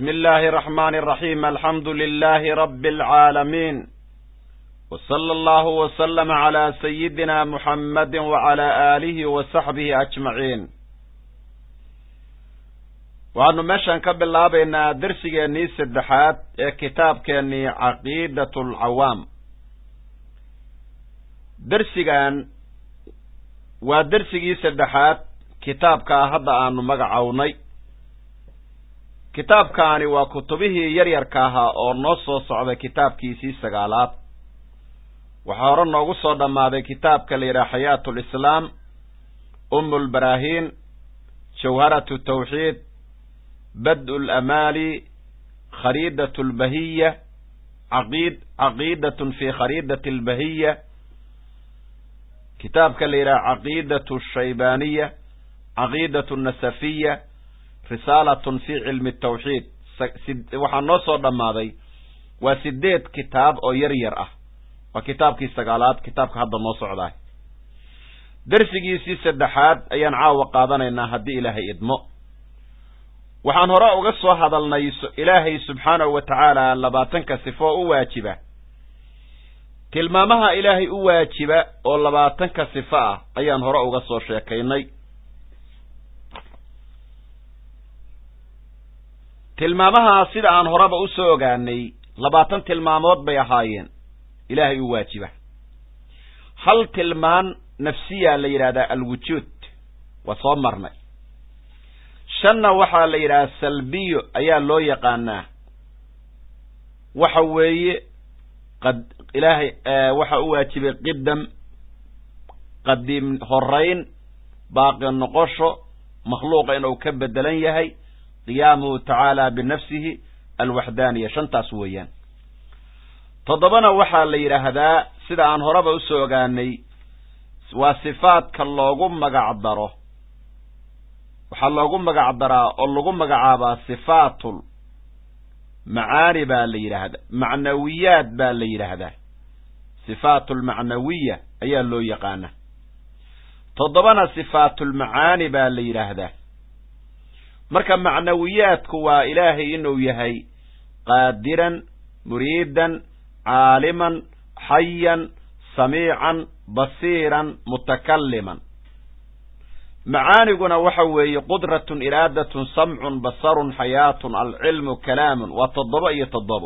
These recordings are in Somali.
بسم الله الرحمن الرحيم الحمد لله رب العالمين وصلى الله وسلم على سيدنا محمد وعلى آله وصحبه أجمعين waxaanu meeshaan ka bilaabaynaa dersigeennii saddexaad ee kitaabkeennii caqiidat alcawaam dersigan waa dersigii saddexaad kitaabkaa hadda aanu magacownay kitaabkaani waa kutubihii yaryarka ahaa oo noo soo socday kitaabkiisii sagaalaad waxaa hore noogu soo dhammaaday kitaabka la yidhaha xayaat lislaam umu lbaraahiin jawharatu tawxiid bad-u lamaali khariidat lbahiya caqid caqiidatun fi khariidati albahiya kitaabka la yidhaha caqiidatu shaybaaniya caqiidatu nasafiya risaalatun fi cilmi tawxiid waxaa noo soo dhammaaday waa sideed kitaab oo yar yar ah waa kitaabkii sagaalaad kitaabka hadda noo socdaay dersigiisii saddexaad ayaan caawa qaadanaynaa haddii ilaahay idmo waxaan hore uga soo hadalnay ilaahay subxaanahu wa tacaala labaatanka sifo oo u waajiba tilmaamaha ilaahay u waajiba oo labaatanka sifo ah ayaan hore uga soo sheekaynay tilmaamaha sida aan horeba usoo ogaanay labaatan tilmaamood bay ahaayeen ilaahay u waajiba hal tilmaan nafsiyaa la yidhahdaa alwujuud waa soo marnay shanna waxaa la yidhahaa salbiyo ayaa loo yaqaanaa waxa weeye qad ilaahay waxa u waajibay qidam qadiim horayn baaqi noqosho makhluuqa inuu ka bedelan yahay qiyaamuhu tacaala binafsihi alwaxdaaniya shantaas weeyaan toddobana waxaa la yidhaahdaa sida aan horeba usoo ogaanay waa sifaadka loogu magac daro waxaa loogu magac daraa oo lagu magacaabaa sifaatul macaani baa la yidhaahdaa macnawiyaad baa la yidhaahdaa sifaatulmacnawiya ayaa loo yaqaana toddobana sifaatulmacaani baa la yidhaahdaa marka macnawiyaadku waa ilaahay inuu yahay qaadiran muriidan caaliman xayan samiican basiiran mutakalliman macaaniguna waxa weeye qudratun iraadatun samcun basarun xayaatun alcilmu kalaamun waa toddoba iyo toddobo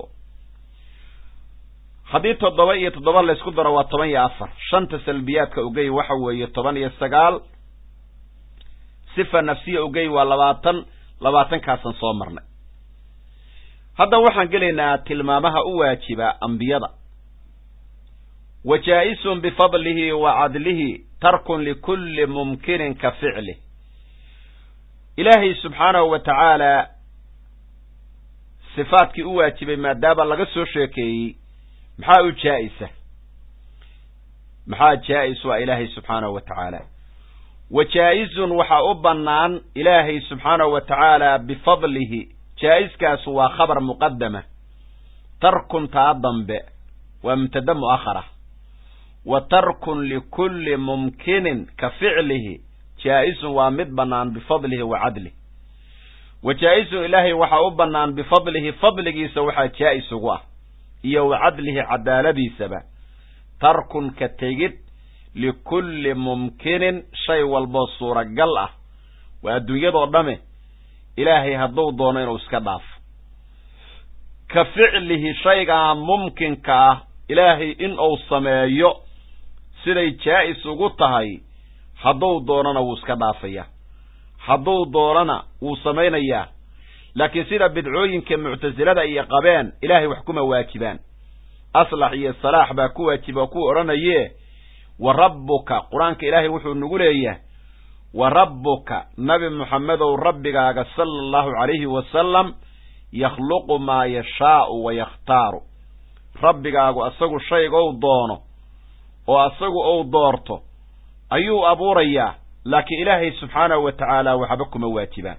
haddii toddoba iyo toddoba laysku daro waa toban iyo afar shanta salbiyaadka ogey waxa weeye toban iyo sagaal sifa nafsiya ogey waa labaatan labaatankaasaan soo marnay hadda waxaan gelaynaa tilmaamaha u waajiba ambiyada wa jaa-isun bifadlihi wa cadlihi tarkun likulli mumkinin ka ficlih ilaahay subxaanahu wa tacaala sifaadkii u waajibay maadaama laga soo sheekeeyey maxaa u jaa-isa maxaa jaa-is waa ilaahay subxaanahu wa tacaala wa jaa-izun waxaa u bannaan ilaahay subxaanahu wa tacaala bifadlihi jaa-iskaasu waa khabar muqadama tarkun taa dambe waa mubtada mu'akhara wa tarkun likulli mumkinin ka ficlihi jaa-isun waa mid bannaan bifadlihi wa cadlih wa jaa-isun ilaahay waxaa u bannaan bifadlihi fadligiisa waxaa jaa-is ugu ah iyo wa cadlihi cadaaladiisaba tarkun ka tegid likulli mumkinin shay walboo suuragal ah waa adduunyadoo dhame ilaahay hadduu doono inuu iska dhaafo ka ficlihi shaygaa mumkinka ah ilaahay in uu sameeyo siday jaa-is ugu tahay hadduu doonana wuu iska dhaafayaa hadduu doonana wuu samaynayaa laakiin sida bidcooyinka muctasilada iyo qabeen ilaahay wax kuma waajibaan aslax iyo salaax baa ku waajiba oo ku odhanaye wa rabbuka qur-aanka ilaahay wuxuu nagu leeyahay wa rabbuka nabi moxamedow rabbigaaga sala allahu calayhi wasalam yakhluqu maa yashaau wa yakhtaaru rabbigaagu asagu shaygou doono oo asagu ou doorto ayuu abuurayaa laakiin ilaahay subxaanahu wa tacaala waxba kuma waajibaan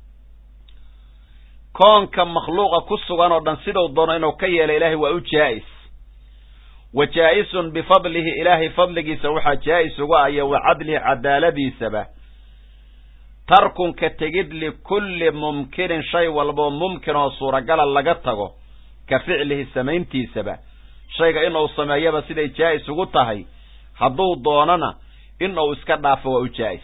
koonka makhluuqa ku sugan oo dhan siduu doono inuu ka yeelo ilaahay waa u jaa-is wa jaa-isun bifadlihi ilaahay fadligiisa waxaa jaa-is uga aya wa cadlihi cadaaladiisaba tarkun ka tegid likulli mumkinin shay walboo mumkin oo suuragala laga tago ka ficlihi samayntiisaba shayga in uu sameeyaba siday jaa'is ugu tahay hadduu doonana in uu iska dhaafo waa u jaa'is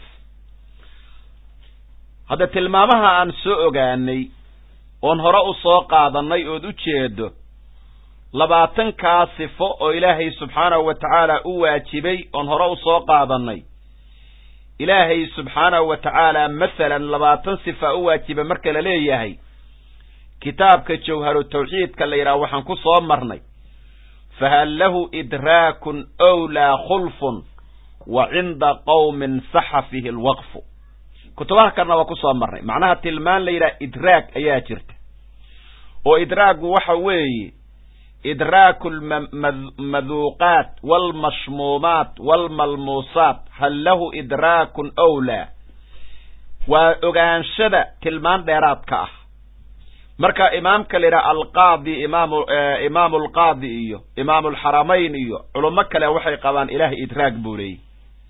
hadda tilmaamaha aan soo ogaanay oon hore u soo qaadannay ood u jeedo labaatankaa sifo oo ilaahay subxaanahu wa tacaala u waajibay oon hore u soo qaadannay ilaahay subxaanahu wa tacaala masalan labaatan sifa u waajiba marka la leeyahay kitaabka jawharu tawxiidka la yidhaha waxaan ku soo marnay fahal lahu idraakun owlaa khulfun wa cinda qowmin saxa fihi alwaqfu kutubaha kalena waa ku soo marnay macnaha tilmaan la yidhaha idraag ayaa jirta oo idraagu waxa weeye idraaku almaduuqaat waalmashmuumaat waalmalmuusaat hal lahu idraakun owlaa waa ogaanshada tilmaan dheeraadka ah marka imaamka la yidhaha alqaadi imaam imaamu alqaadi iyo imaamu alxaramayn iyo culummo kale waxay qabaan ilaahay idraag buu leeyahy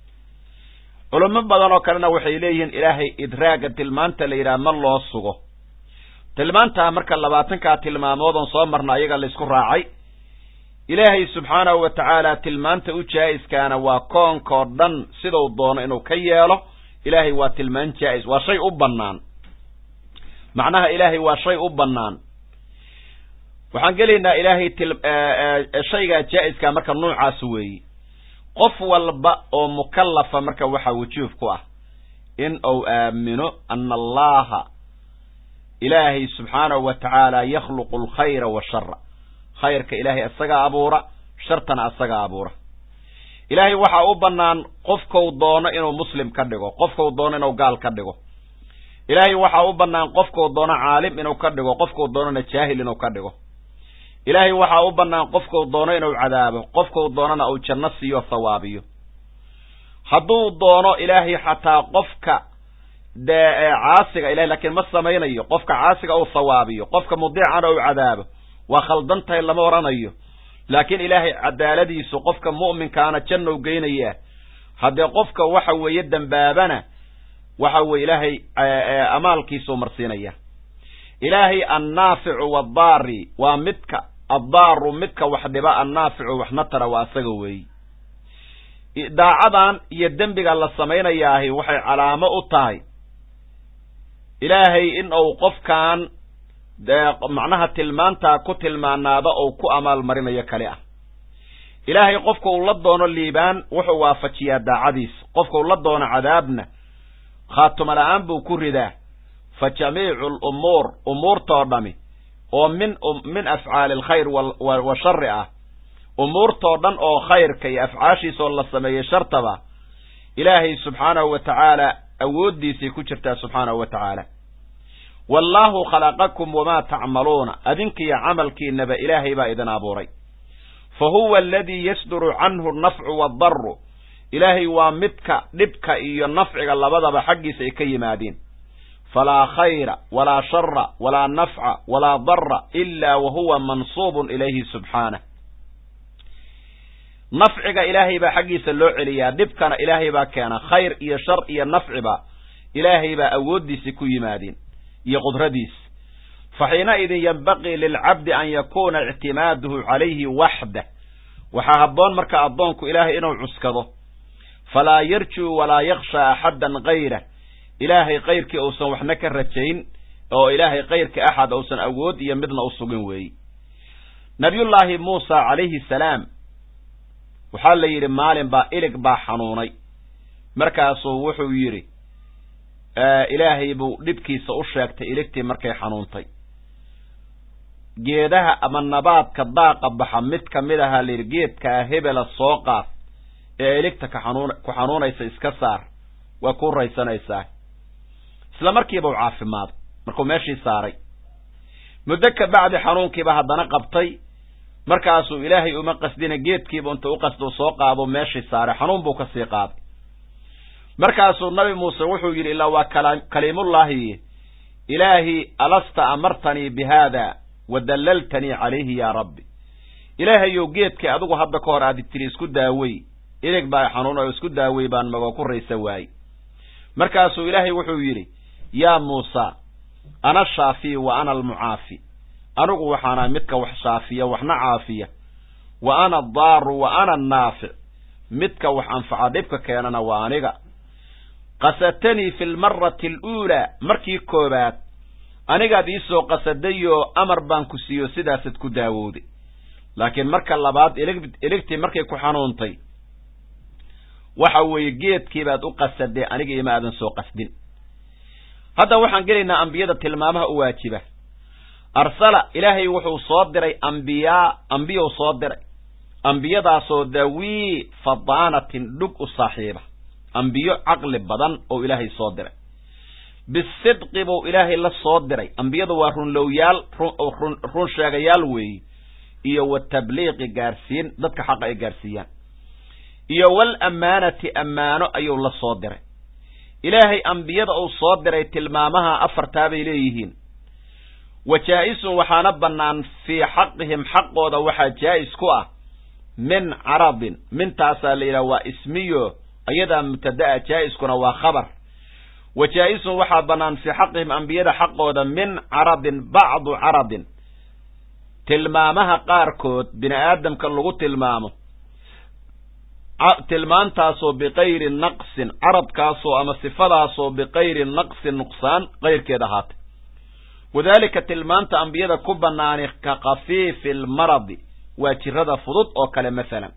culummo badan oo kalena waxay leeyihiin ilaahay idraaga tilmaanta la yidhaha ma loo sugo tilmaantaa marka labaatankaa tilmaamood oon soo marna ayaga laysku raacay ilaahay subxaanahu wa tacaala tilmaanta u jaa'iskaana waa koonkoo dhan siduu doono inuu ka yeelo ilaahay waa tilmaan jaa'is waa shay u bannaan macnaha ilaahay waa shay u bannaan waxaan gelaynaa ilaahay shaygaa jaa'iska marka nuucaas weeye qof walba oo mukallafa marka waxaa wujuub ku ah in uu aamino ana allaha ilaahay subxaanahu wa tacaala yakhluqu alkhayra washara khayrka ilaahay isagaa abuura shartana isagaa abuura ilaahay waxaa u bannaan qofkau doono inuu muslim ka dhigo qofkau doono inuu gaal ka dhigo ilaahay waxaa u bannaan qofkau doono caalim inuu ka dhigo qofkau doonona jaahil inuu ka dhigo ilaahay waxaa u bannaan qofkau doono inuu cadaabo qofkau doonona uu janno siiyo thawaabiyo hadduu doono ilaahay xataa qofka dee caasiga ilahay laakiin ma samaynayo qofka caasiga uu thawaabiyo qofka mudiicana uu cadaabo waa khaldan tahay lama odhanayo laakiin ilaahay cadaaladiisu qofka mu'minkaana jannou geynayaa haddee qofka waxa weeye dembaabana waxa weye ilaahay amaalkiisuu marsiinaya ilaahay annaaficu waddaari waa midka addaaru midka wax dhiba annaaficu waxna tara waa asaga weeyi daacadan iyo dembiga la samaynayaahi waxay calaamo u tahay ilaahay in uu qofkan macnaha tilmaantaa ku tilmaanaada ou ku amaal marinayo kali ah ilaahay qofka uu la doono liibaan wuxuu waafajiyaa daacadiisa qofka uu la doono cadaabna khaatuma la-aan buu ku ridaa fa jamiicu alumuur umuurtoo dhami oo min min afcaali alkhayr wa shari ah umuurtoo dhan oo khayrka iyo afcaashiisaoo la sameeyey shartaba ilaahay subxaanahu wa tacaala awooddiisay ku jirtaa subxaanahu wa tacaala wallaahu khalaqakum wamaa tacmaluuna adinkiiyo camalkiinaba ilaahay baa idin abuuray fa huwa aladii yasduru canhu annafcu waaddaru ilaahay waa midka dhibka iyo nafciga labadaba xaggiisa ay ka yimaadeen falaa khayra walaa shara walaa nafca walaa dara ilaa wa huwa mansuubun ilayhi subxaanah nafciga ilaahay baa xaggiisa loo celiyaa dhibkana ilaahay baa keena khayr iyo shar iyo nafciba ilaahay baa awooddiisi ku yimaadeen iyo qudradiis fa xiinaidin yenbaqii lilcabdi an yakuuna ictimaaduhu calayhi waxdah waxaa habboon marka addoonku ilaahay inuu cuskado falaa yarjuu walaa yakhshaa axaddan kayrah ilaahay kayrkii uusan waxna ka rajayn oo ilaahay kayrkii axad uusan awood iyo midna u sugin weeye nabiyullaahi muusa calayhi salaam waxaa la yidhi maalin baa ilig baa xanuunay markaasuu wuxuu yidhi ilaahay buu dhibkiisa u sheegtay iligtii markay xanuuntay geedaha ama nabaadka daaqa baxa mid ka mid ahaa layidhi geedkaa hebela soo qaad ee iligta ka xanuun ku xanuunaysa iska saar waa ku raysanaysaa isla markiiba u caafimaaday markuu meeshii saaray muddo ka bacdi xanuunkiiba haddana qabtay markaasuu ilaahay uma qasdina geedkiiba inta u qasduu soo qaado meeshii saaray xanuun buu kasii qaaday markaasuu nabi muuse wuxuu yidhi ilaa waa kaliimullaahi ilaahi alasta amartanii bi haada wa dallaltanii calayhi yaa rabbi ilaahayow geedkii adigu hadda ka hor aadi tiri isku daawey ilig baa xanuun oo isku daawey baan magoo ku raysa waayey markaasuu ilaahay wuxuu yidhi yaa muusa ana shaafiy wa ana almucaafi anigu waxaana midka wax shaafiya waxna caafiya wa ana addaaru wa ana annaafic midka wax anfaca dhibka keenana waa aniga qasadtanii fi lmarati aluulaa markii koobaad anigaad iisoo qasadayoo amar baan ku siiyo sidaasad ku daawowday laakiin marka labaad iligtii markay ku xanuuntay waxa weeye geedkiibaad u qasadee aniga ima aadan soo qasdin hadda waxaan gelaynaa ambiyada tilmaamaha u waajiba arsala ilaahay wuxuu soo diray ambiyaa ambiyou soo diray ambiyadaasoo dawii fadaanatin dhug u saaxiiba ambiyo caqli badan oo ilaahay soo diray bisidqi buu ilaahay la soo diray ambiyadu waa runlowyaal run sheegayaal weeye iyo wa tabliiqi gaarsiin dadka xaqa ay gaarsiiyaan iyo wal ammaanati ammaano ayuu la soo diray ilaahay ambiyada uu soo diray tilmaamaha afartaa bay leeyihiin wa jaa-isun waxaana bannaan fii xaqihim xaqooda waxaa jaa'is ku ah min caradin mintaasaa la yidhaha waa ismiyo ayadaa mubtada'a jaa-iskuna waa khabar wa jaa-isun waxaa bannaan fii xaqihim ambiyada xaqooda min caradin bacdu caradin tilmaamaha qaarkood bini aadamka lagu tilmaamo tilmaantaasoo biqayri naqsin caradkaasoo ama sifadaasoo biqayri naqsin nuqsaan qayrkeed ahaatay wadaalika tilmaanta ambiyada ku bannaani ka khafiifi almaradi waa jirada fudud oo kale masalan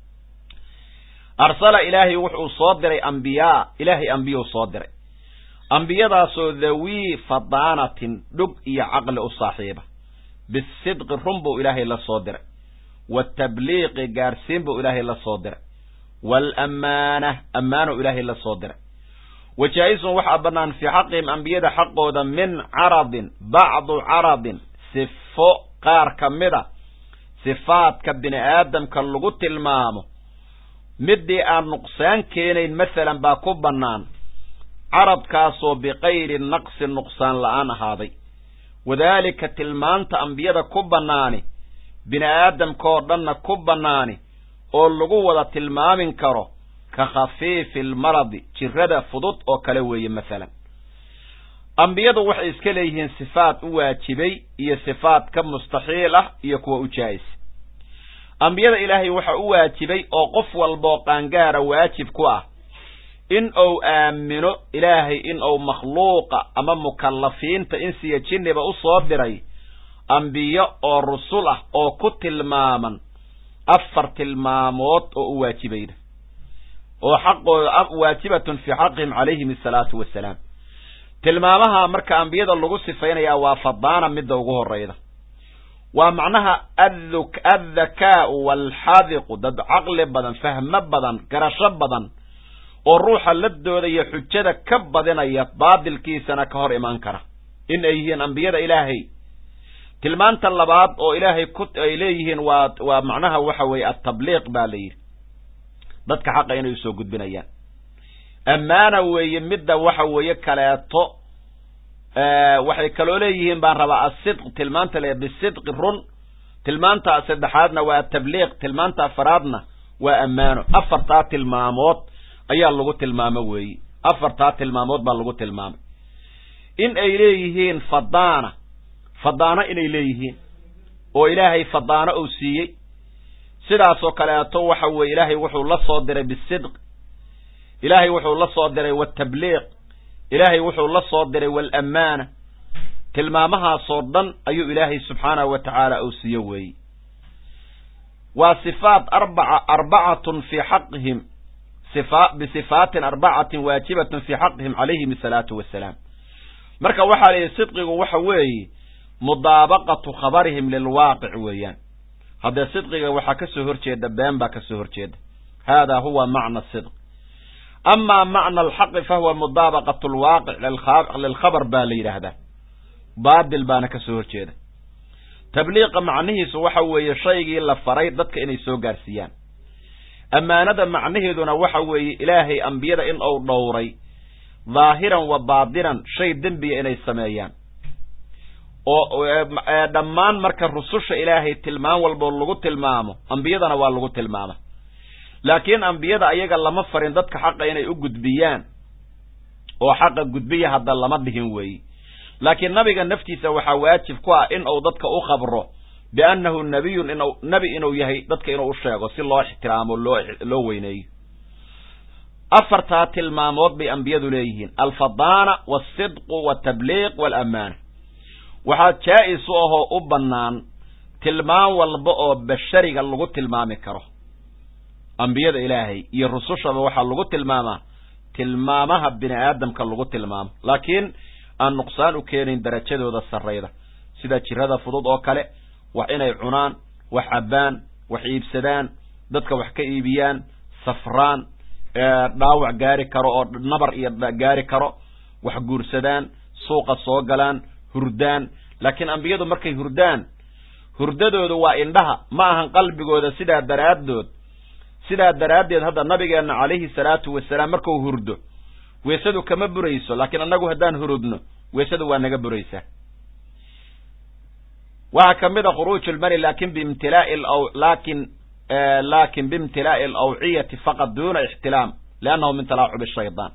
arsala ilaahay wuxuu soo diray ambiyaa ilaahay ambiyuu soo diray ambiyadaasoo dhawii fadaanatin dhug iyo caqli u saaxiiba bisidqi run buu ilaahay la soo diray watabliiqi gaarsiin buu ilaahay la soo diray waalammaana ammaanu ilaahay la soo diray wa jaa-isun waxaa bannaan fii xaqihim ambiyada xaqooda min caradin bacdu caradin sifo qaar ka mida sifaadka bini aadamka lagu tilmaamo midii aan nuqsaan keenayn masalan baa ku bannaan caradkaasoo biqayri naqsin nuqsaan la-aan ahaaday wadaalika tilmaanta ambiyada ku bannaani bini aadamkaoo dhanna ku bannaani oo lagu wada tilmaamin karo ka khafiifi almaradi jirada fudud oo kale weeye masalan ambiyadu waxay iska leeyihiin sifaad u waajibay iyo sifaad ka mustaxiil ah iyo kuwa u jaa'is ambiyada ilaahay waxa u waajibay oo qof walbaoo qaangaara waajib ku ah in uu aamino ilaahay in uu makhluuqa ama mukallafiinta insiya jinniba u soo diray ambiyo oo rusul ah oo ku tilmaaman afar tilmaamood oo u waajibayna oo xaqooda waajibatun fii xaqihim calayhim asalaatu wassalaam tilmaamaha marka ambiyada lagu sifaynayaa waa fadaana midda ugu horrayda waa macnaha addakaa'u waalxadiqu dad caqli badan fahmo badan garasho badan oo ruuxa ladooda iyo xujada ka badinaya baadilkiisana ka hor imaan kara in ay yihiin ambiyada ilaahay tilmaanta labaad oo ilaahay ku ay leeyihiin waa waa macnaha waxa weeye atabliiq baa la yidhi dadka xaqa inay usoo gudbinayaan ammaana weeye midda waxa weeye kaleeto waxay kaloo leeyihiin baan rabaa asidq tilmaanta le bisidqi run tilmaanta saddexaadna waa atabliiq tilmaanta afaraadna waa ammaano afartaa tilmaamood ayaa lagu tilmaamo weeye afartaa tilmaamood baa lagu tilmaamay in ay leeyihiin fadaana fadaano inay leeyihiin oo ilaahay fadaano uu siiyey sidaasoo kaleeto waxa weeye ilaahay wuxuu la soo diray bisidq ilaahay wuxuu la soo diray watabliiq ilaahay wuxuu la soo diray waalammaana tilmaamahaasoo dhan ayuu ilaahay subxaanahu wa tacaala uu siiyo weeye waa sifaat arbaca arbacatun fii xaqihim bisifaatin arbacatin waajibatun fii xaqihim calayhim asalaatu wassalaam marka waxaa layihi sidqigu waxa weeye mudaabaqatu khabarihim lilwaaqic weeyaan haddee sidqiga waxaa ka soo horjeeda been baa ka soo horjeeda haadaa huwa macna sidq amaa macna alxaqi fahuwa mudaabaqatu alwaaqic lilkhabar baa la yidhaahdaa baadil baana ka soo horjeeda tabliiqa macnihiisu waxa weeye shaygii la faray dadka inay soo gaarsiiyaan ammaanada macnaheeduna waxa weeye ilaahay ambiyada in uu dhowray dhaahiran wa baadinan shay dembiya inay sameeyaan oo dhammaan marka rususha ilaahay tilmaam walboo lagu tilmaamo ambiyadana waa lagu tilmaama laakiin ambiyada ayaga lama farin dadka xaqa inay u gudbiyaan oo xaqa gudbiya hadda lama dhihin weeye laakiin nabiga naftiisa waxaa waajib ku ah in uu dadka u khabro biannahu nabiyun inu nebi inuu yahay dadka inuu u sheego si loo ixtiraamo loo loo weyneeyo afartaa tilmaamood bay ambiyadu leeyihiin alfadaana walsidqu waltabliiq waalaamaana waxaa jaa-is u ahoo u bannaan tilmaam walba oo bashariga lagu tilmaami karo ambiyada ilaahay iyo rusushaba waxaa lagu tilmaamaa tilmaamaha bini aadamka lagu tilmaamo laakiin aan nuqsaan u keenayn darajadooda sarrayda sida jirada fudud oo kale wax inay cunaan wax cabbaan wax iibsadaan dadka wax ka iibiyaan safraan dhaawac gaari karo oo nabar iyo gaari karo wax guursadaan suuqa soo galaan hurdaan laakiin ambiyadu markay hurdaan hurdadoodu waa indhaha ma ahan qalbigooda sidaa daraaddood sidaa daraaddeed hadda nabigeenna calayhi salaatu wasalaam markuu hurdo weesadu kama burayso laakiin annagu haddaan hurudno weesadu waa naga buraysaa waxaa ka mid a khuruuju lmani lakin biimtilaa'i lakin lakin biimtilaa'i alawciyati faqad duna ixtilaam liannahu min talaacubi shaydaan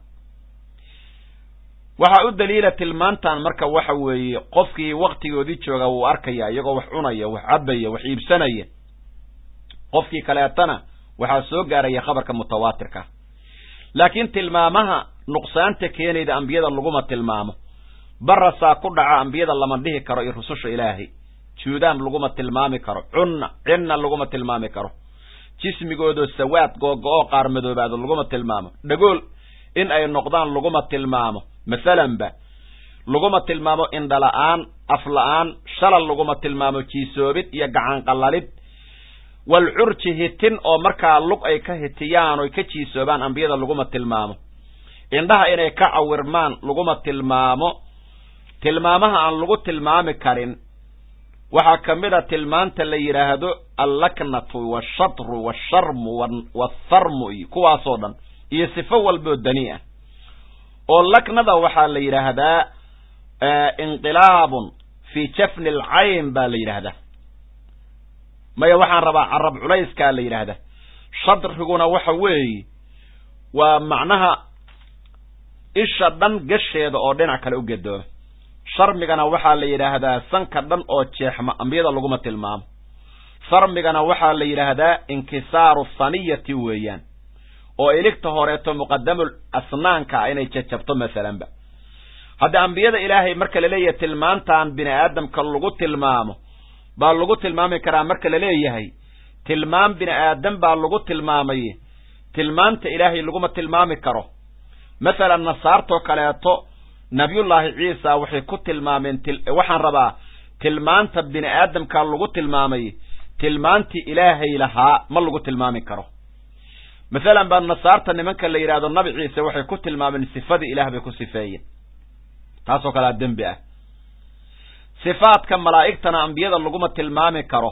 waxaa u daliila tilmaantan marka waxa weeye qofkii waktigoodii jooga wuu arkaya iyagoo wax cunaya wax cabaya wax iibsanaya qofkii kaleetana waxaa soo gaaraya khabarka mutawaatirka laakiin tilmaamaha nuqsaanta keenayda ambiyada laguma tilmaamo barasaa ku dhaca ambiyada lama dhihi karo iyo rususha ilaahay juudaan laguma tilmaami karo cunna cinna laguma tilmaami karo jismigoodoo sawaad googo-oo qaar madoobaado laguma tilmaamo dhagool in ay noqdaan laguma tilmaamo masalanba laguma tilmaamo indhala-aan afla-aan shalal laguma tilmaamo jiisoobid iyo gacan qallalid walcurji hitin oo markaa lug ay ka hitiyaan oy ka jiisoobaan ambiyada laguma tilmaamo indhaha inay ka cawirmaan laguma tilmaamo tilmaamaha aan lagu tilmaami karin waxaa ka mid a tilmaanta la yidhaahdo allaknatu washatru washarmu watharmu iyo kuwaasoo dhan iyo sifo walboo dani ah oo laknada waxaa la yidhaahdaa inqilaabun fii jafni alcayn baa la yidhaahdaa maya waxaan rabaa carab culayskaa la yidhaahdaa shadriguna waxa weeye waa macnaha isha dhan gasheeda oo dhinac kale u gedooma sharmigana waxaa la yidhaahdaa sanka dhan oo jeexma ambiyada laguma tilmaamo sarmigana waxaa la yidhaahdaa inkisaaru saniyati weeyaan oo iligta horeeto muqadamul asnaanka ah inay jajabto masalanba hadda ambiyada ilaahay marka laleeyahay tilmaantan bini aadamka lagu tilmaamo baa lagu tilmaami karaa marka laleeyahay tilmaam bini aadam baa lagu tilmaamay tilmaanta ilaahay laguma tilmaami karo masalan nasaartoo kaleeto nabiyullaahi ciisa waxay ku tilmaameen waxaan rabaa tilmaanta bini aadamkaa lagu tilmaamay tilmaantii ilaahay lahaa ma lagu tilmaami karo masalan baa nasaarta nimanka la yidhahdo nabi ciise waxay ku tilmaameen sifadii ilaah bay ku sifeeyeen taasoo kalea dembi ah sifaadka malaa'igtana ambiyada laguma tilmaami karo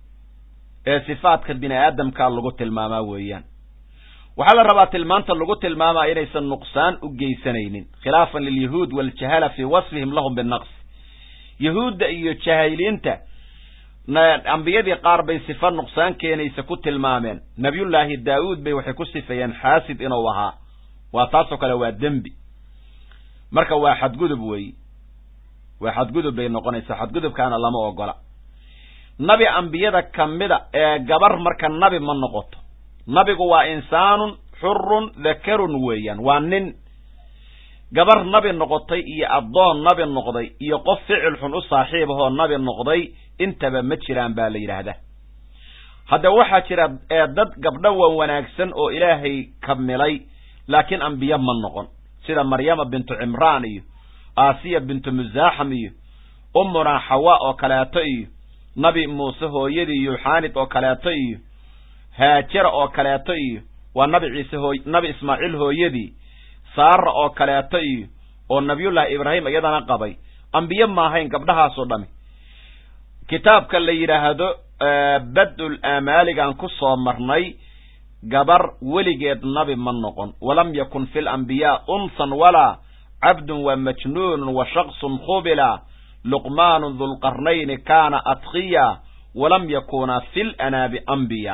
ee sifaadka bini aadamkaa lagu tilmaamaa weeyaan waxaa la rabaa tilmaanta lagu tilmaamaa inaysan nuqsaan u geysanaynin khilaafan lilyahuud waaljahala fii wasfihim lahum binaqs yahuudda iyo jahiliinta ambiyadii qaar bay sifa nuqsaan keenaysa ku tilmaameen nabiyullaahi daawuud bay waxay ku sifeeyeen xaasid inuu ahaa waa taasoo kale waa dembi marka waa xadgudub weeye waa xadgudub bay noqonaysaa xadgudubkaana lama ogola nabi ambiyada kamida ee gabar marka nabi ma noqoto nabigu waa insaanun xurun dakarun weeyaan waa nin gabar nabi noqotay iyo addoon nabi noqday iyo qof ficil xun u saaxiib ahoo nabi noqday intaba ma jiraan baa la yidhaahdaa hadda waxaa jira dad gabdho wan wanaagsan oo ilaahay kamilay laakiin ambiye ma noqon sida maryama bintu cimraan iyo aasiya bintu musaaxam iyo ummunaa xawa oo kaleeto iyo nabi muuse hooyadii yuxaanid oo kaleeto iyo haajara oo kaleeto iyo waa nabi ciise hooy nabi ismaaciil hooyadii saara oo kaleeto iyo oo nabiyullaahi ibraahim iyadana qabay ambiye ma ahayn gabdhahaasoo dhami kitaabka la yidhaahdo bad-ul aamaaligaan ku soo marnay gabar weligeed nabi ma noqon walam yakun fi lambiyaa unsan walaa cabdun wa majnuunun wa shaksun khubila luqmaanu dulqarnayni kaana atqiya walam yakuna fi lanaabi ambiya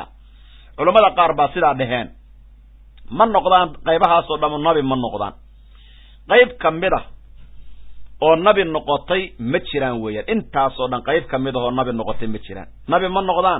culammada qaar baa sidaa dheheen ma noqdaan qaybahaasoo dhamu nabi ma noqdaan qayb ka mid ah oo nabi noqotay ma jiraan weeyaan intaasoo dhan qayb ka mid ah oo nabi noqotay ma jiraan nabi ma noqdaan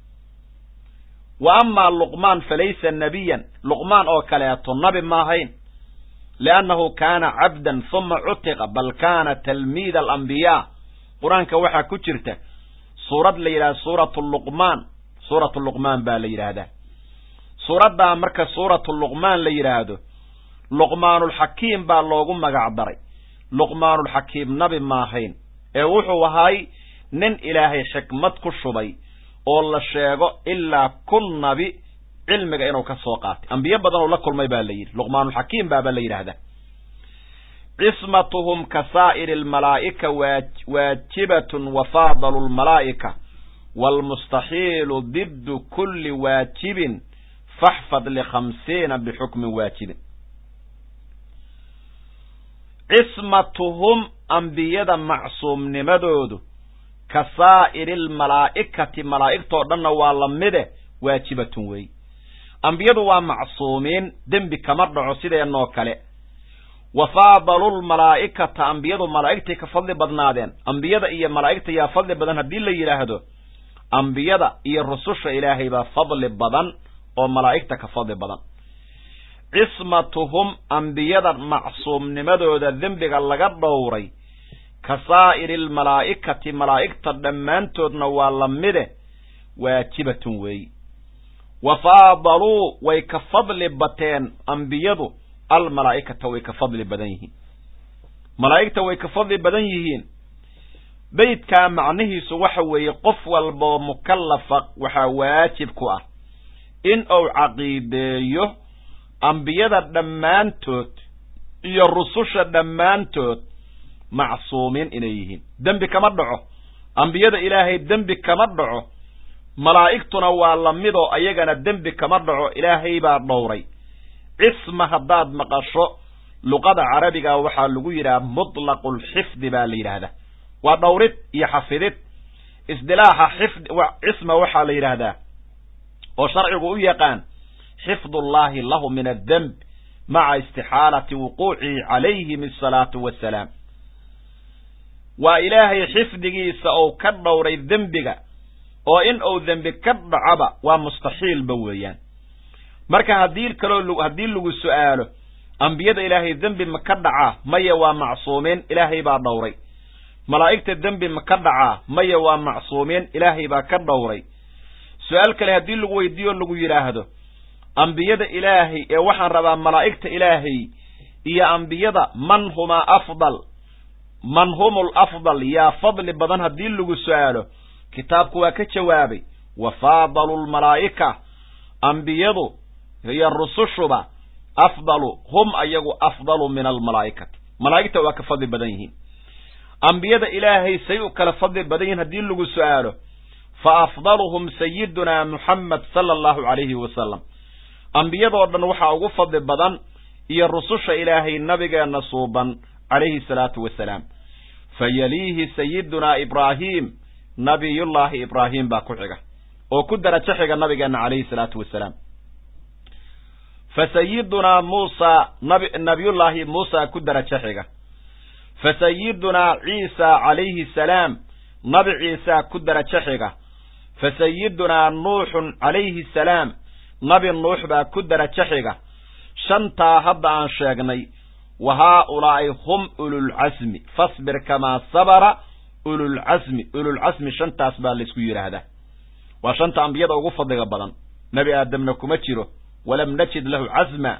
wa amaa luqmaan falaysa nabiyan luqmaan oo kaleeto nabi ma ahayn liannahu kaana cabdan huma cutiqa bal kaana talmiida alambiyaa qur-aanka waxaa ku jirta suurad la yidhahda suuratu luqmaan suuratu luqmaan baa la yidhaahdaa suuraddaa marka suuratu luqmaan la yidhaahdo luqmaanulxakiim baa loogu magac daray luqmaanulxakiim nabi ma ahayn ee wuxuu ahay nin ilaahay xikmad ku shubay oo la sheego ilaa kun nabi cilmiga inuu ka soo qaatay ambiyo badan oo la kulmay baa la yidhi luqmaanulxakiim baaba la yidhaahdaa cismatuhum ka saa'iri almalaa'ika waajibatun wa faadalu lmalaa'ika waalmustaxiilu diddu kulli waajibin faxfad likhamsiina bixukmin waajibin cismatuhum ambiyada macsuumnimadoodu ka saa'iri almalaa'ikati malaa'igtoo dhanna waa la mide waajibatun weey ambiyadu waa macsuumiin dembi kama dhaco sideenoo kale wa faadalu lmalaa'ikata ambiyadu malaa'igtay ka fadli badnaadeen ambiyada iyo malaa'igta yaa fadli badan haddii la yidhaahdo ambiyada iyo rususha ilaahay baa fadli badan oo malaa'igta ka fadli badan cismatuhum ambiyada macsuumnimadooda dembiga laga dhowray ka saa'iri almalaa'ikati malaa'igta dhammaantoodna waa la mide waajibatun weeyi wa faadaluu way ka fadli bateen ambiyadu almalaa'ikata way ka fadli badan yihiin malaa'igta way ka fadli badan yihiin beydkaa macnihiisu waxa weeye qof walboo mukallafa waxaa waajib ku ah in uu caqiideeyo ambiyada dhammaantood iyo rususha dhammaantood macsuumiin inay yihiin dembi kama dhaco ambiyada ilaahay dembi kama dhaco malaa'igtuna waa la midoo ayagana dembi kama dhaco ilaahay baa dhowray cisma haddaad maqasho luqada carabiga waxaa lagu yidhaha mutlaqulxifdi baa la yidhaahdaa waa dhowrid iyo xafidid isdilaaxa xifd cisma waxaa la yidhaahdaa oo sharcigu u yaqaan xifdullaahi lahu min addemb maca istixaalati wuquucihi calayhim asalaatu wassalaam waa ilaahay xifdigiisa ou ka dhowray dembiga oo in uu dembi ka dhacaba waa mustaxiilba weeyaan marka haddii kaloo haddii lagu su'aalo ambiyada ilaahay dembi ma ka dhacaa maya waa macsuumiin ilaahay baa dhowray malaa'igta dembi ma ka dhacaa maya waa macsuumiin ilaahay baa ka dhowray su-aal kale haddii lagu weydiiyo lagu yidhaahdo ambiyada ilaahay ee waxaan rabaa malaa'igta ilaahay iyo ambiyada man humaa afdal man humul afdal yaa fadli badan haddii lagu su'aalo kitaabku waa ka jawaabay wa faadalu lmalaa'ika ambiyadu iyo rusushuba afdalu hum ayagu afdalu min almalaa'ikati malaa'igta waa ka fadli badan yihiin ambiyada ilaahay say u kala fadli badan yihiin haddii lagu su'aalo fa afdaluhum sayidunaa muxamed sala allahu calayhi wasalam ambiyadoo dhan waxaa ugu fadli badan iyo rususha ilaahay nabigeenna suuban calayhi salaatu wasalaam fa yaliihi sayidunaa ibraahim nabiyullaahi ibraahim baa ku xiga oo ku darajo xiga nabigeenna calayhi salaatu wasalaam fa sayidunaa muusa nabi nabiyullaahi muusa ku darajo xiga fa sayidunaa ciisa calayhi salaam nabi ciisa ku darajo xiga fa sayidunaa nuuxun calayhi salaam nabi nuux baa ku darajo xiga shantaa hadda aan sheegnay wa haaulaa'i hum ululcasmi fasbir kamaa sabara ululcasmi ululcasmi shantaas baa laysku yidhaahdaa waa shanta ambiyada ugu fadliga badan nebi aadamna kuma jiro walam najid lahu casma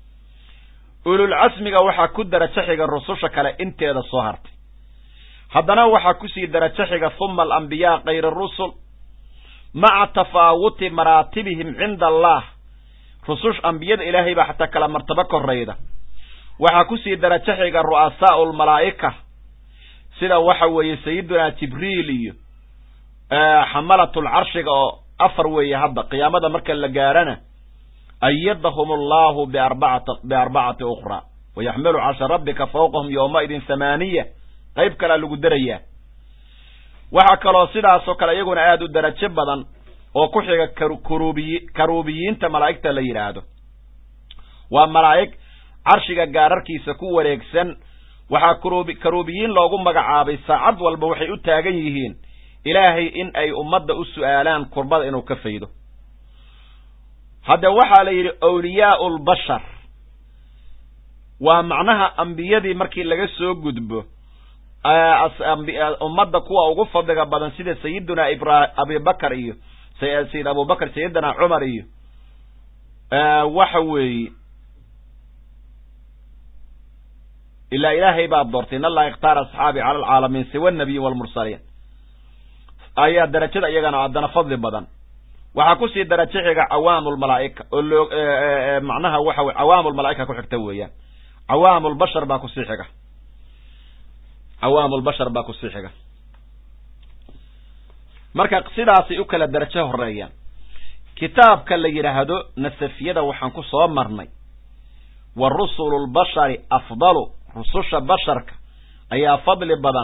ululcasmiga waxaa ku darajo xiga rususha kale inteeda soo hartay haddana waxaa kusii darajo xiga huma alambiyaa kayra rusul maca tafaawuti maraatibihim cinda allah rusush ambiyada ilaahay baa xataa kala martabo korayda waxaa kusii darajo xiga ru'asaa'u lmalaa'ika sida waxa weeye sayidunaa jibriil iyo xamalatul carshiga oo afar weeye hadda qiyaamada marka la gaarana ayadahum allahu biarbacati biarbacati ukhraa wayaxmilu carsha rabbika fawqahum yowmaidin hamaaniya qayb kalea lagu derayaa waxaa kaloo sidaasoo kale iyaguna aada u darajo badan oo ku xiga karubiyi karuubiyiinta malaa'igta la yidhaahdo waa malaa'ig carshiga gaararkiisa ku wareegsan waxaa karuubi karuubiyiin loogu magacaabay saacad walba waxay u taagan yihiin ilaahay in ay ummadda u su'aalaan kurbada inuu ka faydo hadda waxaa la yidhi awliyaau lbashar waa macnaha ambiyadii markii laga soo gudbo ummadda kuwa ugu fadliga badan sida sayiduna ibra abibakar iyo sayid abubakar sayidina cumar iyo waxa weeye ilaa ilaahay baa doortay in allaha ikhtaara asxaabi cala alcaalamiin siwa nabiyin walmursaliin ayaa darajada iyagana haddana fadli badan waxaa kusii darajo xiga cawaamu lmalaa'ika oo loo macnaha waxa wey cawaamu lmalaa'ika ku xigta weeyaan cawaamu lbashar baa kusii xiga cawaamu lbashar baa kusii xiga marka sidaasay u kala darajo horeeyaan kitaabka la yidhaahdo nasafiyada waxaan ku soo marnay wa rusulu lbashari afdalu rususha basharka ayaa fadli badan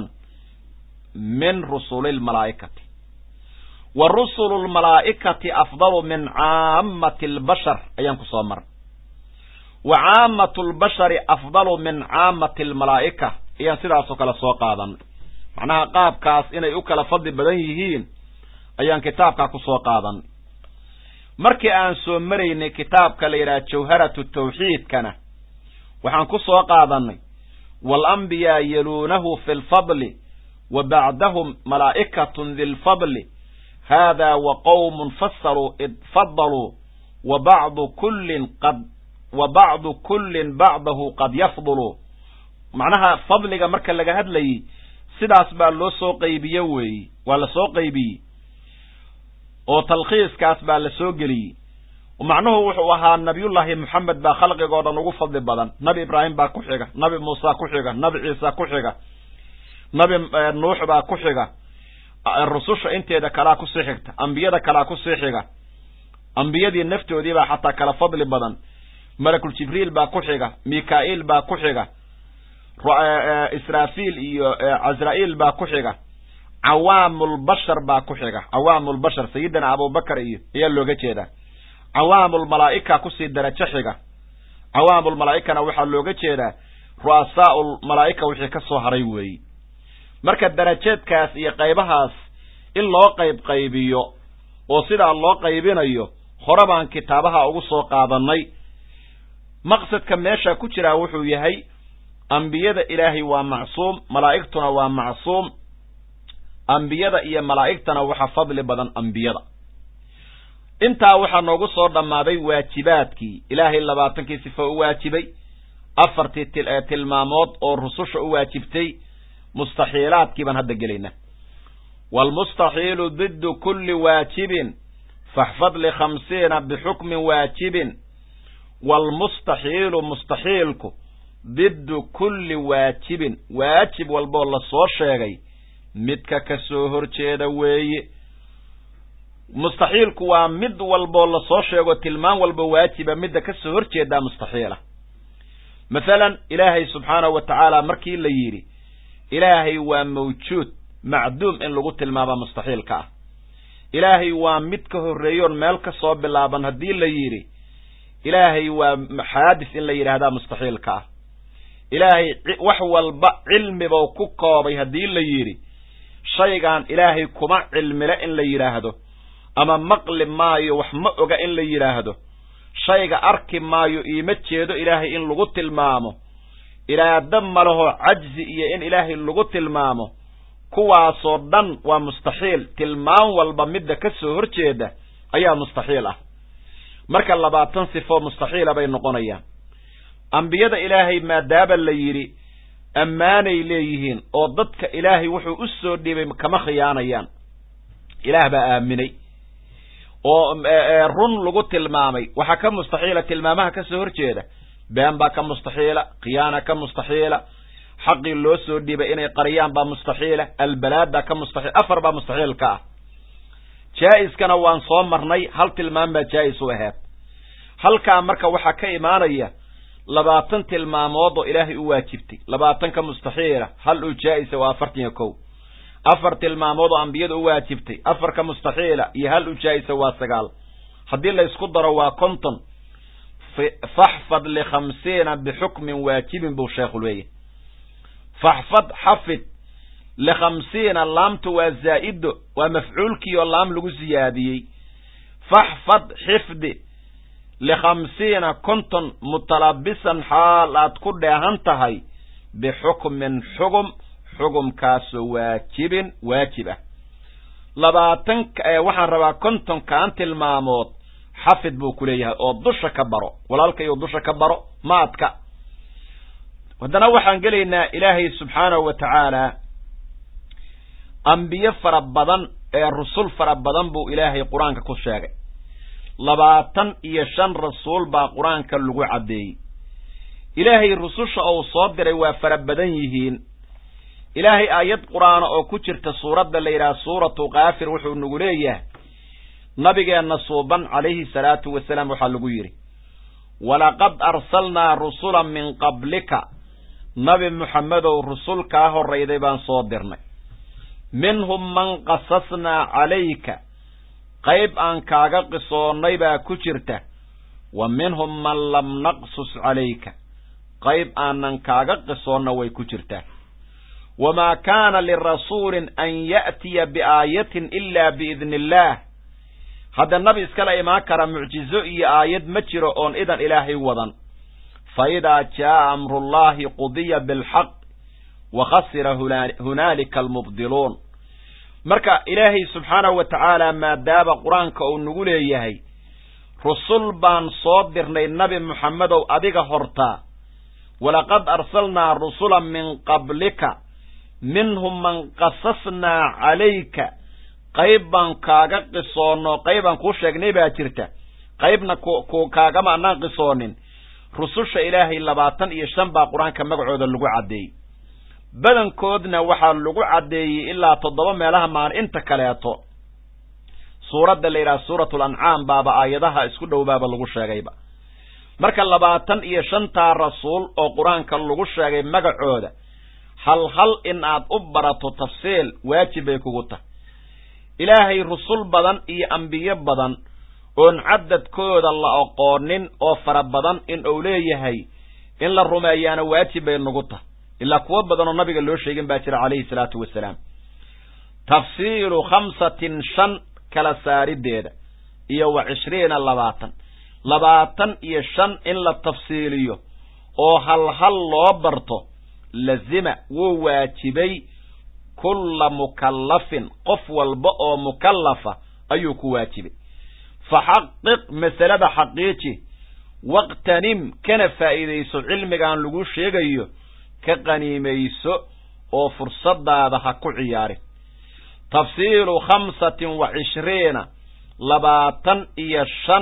min rusuli lmalaa'ikati wa rusulu lmalaa'ikati afdalu min caamati albashar ayaan ku soo marnay wa caamatu lbashari afdalu min caamati almalaa'ika ayaan sidaasoo kale soo qaadanay macnaha qaabkaas inay u kala fadli badan yihiin ayaan kitaabkaa ku soo qaadanay markii aan soo maraynay kitaabka la yidhaha jawharatu tawxiidkana waxaan ku soo qaadannay waalambiyaa yaluunahu fi lfadli wa bacdahum malaa'ikatun dilfadli haadaa wa qowmun fasaluu id fadaluu wa bacdu kullin qad wa bacdu kullin bacdahu qad yafdulu macnaha fadliga marka laga hadlayey sidaas baa loo soo qaybiye weeye waa la soo qaybiyey oo talkhiiskaas baa la soo geliyey macnuhu wuxuu ahaa nabiyullaahi moxamed baa khalqigoo dhan ugu fadli badan nabi ibraahim baa ku xiga nabi muuse ku xiga nabi ciisa ku xiga nabi nuux baa ku xiga rususha inteeda kalaa kusii xigta ambiyada kalaa kusii xiga ambiyadii naftoodii baa xataa kala fadli badan malakul jibriil baa ku xiga mikaa'iil baa ku xiga israafiil iyo cazra'iil baa ku xiga cawaamulbashar baa ku xiga cawaamulbashar sayidina abubakar iyo ayaa looga jeedaa cawaamulmalaa'ika kusii darajo xiga cawaamulmalaa'ikana waxaa looga jeedaa ru'asaa'u lmalaa'ika wixii ka soo haray weeye marka darajeedkaas iyo qaybahaas in loo qayb qaybiyo oo sidaa loo qaybinayo hore baan kitaabaha ugu soo qaadannay maqsadka meesha ku jiraa wuxuu yahay ambiyada ilaahay waa macsuum malaa'igtuna waa macsuum ambiyada iyo malaa'igtana waxa fadli badan ambiyada intaa waxaa noogu soo dhammaaday waajibaadkii ilaahay labaatankii sifo u waajibay afartii tilmaamood oo rususha u waajibtay mustaxiilaadkii baan hadda gelayna waalmustaxiilu diddu kulli waajibin faxfad likhamsiina bixukmin waajibin waalmustaxiilu mustaxiilku diddu kulli waajibin waajib walboo la soo sheegay midka ka soo horjeeda weeye mustaxiilku waa mid walboo lasoo sheego tilmaan walba waajiba midda ka soo horjeedaa mustaxiila masalan ilaahay subxaanahu wa tacaala markii la yidhi ilaahay waa mawjuud macduum in lagu tilmaama mustaxiilka ah ilaahay waa mid ka horreeyoon meel ka soo bilaaban haddii la yidhi ilaahay waa xaadis in la yidhaahdaa mustaxiilka ah ilaahay wax walba cilmibau ku koobay haddii la yidhi shaygaan ilaahay kuma cilmile in la yidhaahdo ama maqli maayo wax ma oga in la yidhaahdo shayga arki maayo iima jeedo ilaahay in lagu tilmaamo iraado malahoo cajzi iyo in ilaahay lagu tilmaamo kuwaasoo dhan waa mustaxiil tilmaan walba midda ka soo horjeeda ayaa mustaxiil ah marka labaatan sifo mustaxiila bay noqonayaan ambiyada ilaahay maadaaba la yidhi ammaanay leeyihiin oo dadka ilaahay wuxuu u soo dhiibay kama khiyaanayaan ilaah baa aaminay oo run lagu tilmaamay waxaa ka mustaxiila tilmaamaha ka soo horjeeda been baa ka mustaxiila khiyaana ka mustaxiila xaqii loo soo dhiibay inay qariyaan baa mustaxiila albalaada ka mustaxiil afar baa mustaxiil ka ah jaa-iskana waan soo marnay hal tilmaam baa jaa-is u ahayd halkaa marka waxaa ka imaanaya labaatan tilmaamood oo ilaahay u waajibtay labaatanka mustaxiila hal uu jaa-isa waa afartan iyo kow afar tilmaamood oo ambiyada u waajibtay afarka mustaxiila iyo hal u jaa-isa waa sagaal haddii laysku daro waa konton faxfad likhamsiina bixukmin waajibin buu sheekhu leeyahy faxfad xafid likhamsiina laamtu waa zaa'ido waa mafcuulkii oo laam lagu siyaadiyey faxfad xifdi likhamsiina konton mutalabisan xaal aad ku dheehan tahay bixukmin xugum xugumkaasoo waajibin waajib ah labaatan waxaan rabaa kontonkaan tilmaamood xafid buu ku leeyahay oo dusha ka baro walaalkayuu dusha ka baro maadka haddana waxaan gelaynaa ilaahay subxaanahu wa tacaala ambiye fara badan ee rusul fara badan buu ilaahay qur-aanka ku sheegay labaatan iyo shan rasuul baa qur-aanka lagu caddeeyey ilaahay rususha uu soo diray waa fara badan yihiin ilaahay aayad qur-aana oo ku jirta suuradda la yidhaha suuratu kaafir wuxuu nagu leeyahay nabigeenna suuban calayhi salaatu wasalaam waxaa lagu yidhi walaqad arsalnaa rusulan min qablika nabi muxamedow rusul kaa horrayday baan soo dirnay minhum man qasasnaa calayka qayb aan kaaga qisoonnay baa ku jirta wa minhum man lam naqsus calayka qayb aanan kaaga qisoonna way ku jirtaa wamaa kaana lirasuulin an ya'tiya biaayatin ilaa biidni illaah hadda nabi iskala imaan kara mucjizo iyo aayad ma jiro oon idan ilaahay wadan fa idaa jaa'a amrullaahi qudiya bilxaq wa khasira hunaalika almubdiluun marka ilaahay subxaanahu wa tacaala maadaama qur-aanka uu nagu leeyahay rusul baan soo dirnay nabi muxamedow adiga hortaa walaqad arsalnaa rusulan min qablika minhum man qasasnaa calayka qayb baan kaaga qisoonno qaybaan kuu sheegnay baa jirta qaybna ku kaagama anaan qisoonin rususha ilaahay labaatan iyo shan baa qur-aanka magacooda lagu caddeeyey badankoodna waxaa lagu caddeeyey ilaa toddoba meelaha maan inta kaleeto suuradda la yidhaha suuratu lancaam baaba aayadaha isku dhow baaba lagu sheegayba marka labaatan iyo shantaa rasuul oo qur-aanka lagu sheegay magacooda hal hal in aad u barato tafsiil waajib bay kugu tahay ilaahay rusul badan iyo ambiye badan oon cadadkooda la aqoonin oo fara badan in uu leeyahay in la rumeeyaana waajib bay nagu tahay ilaa kuwo badan oo nabiga loo sheegin baa jira calayhi salaatu wasalaam tafsiilu khamsatin shan kala saarideeda iyo wa cishriina labaatan labaatan iyo shan in la tafsiiliyo oo hal hal loo barto lazima wuu waajibay kulla mukallafin qof walba oo mukallafa ayuu ku waajibay fa xaqiq masalada xaqiiji waqtanim kana faa'iidayso cilmigaan lagu sheegayo ka qaniimayso oo fursadaada ha ku ciyaarin tafsiilu khamsatin wa cishriina labaatan iyo shan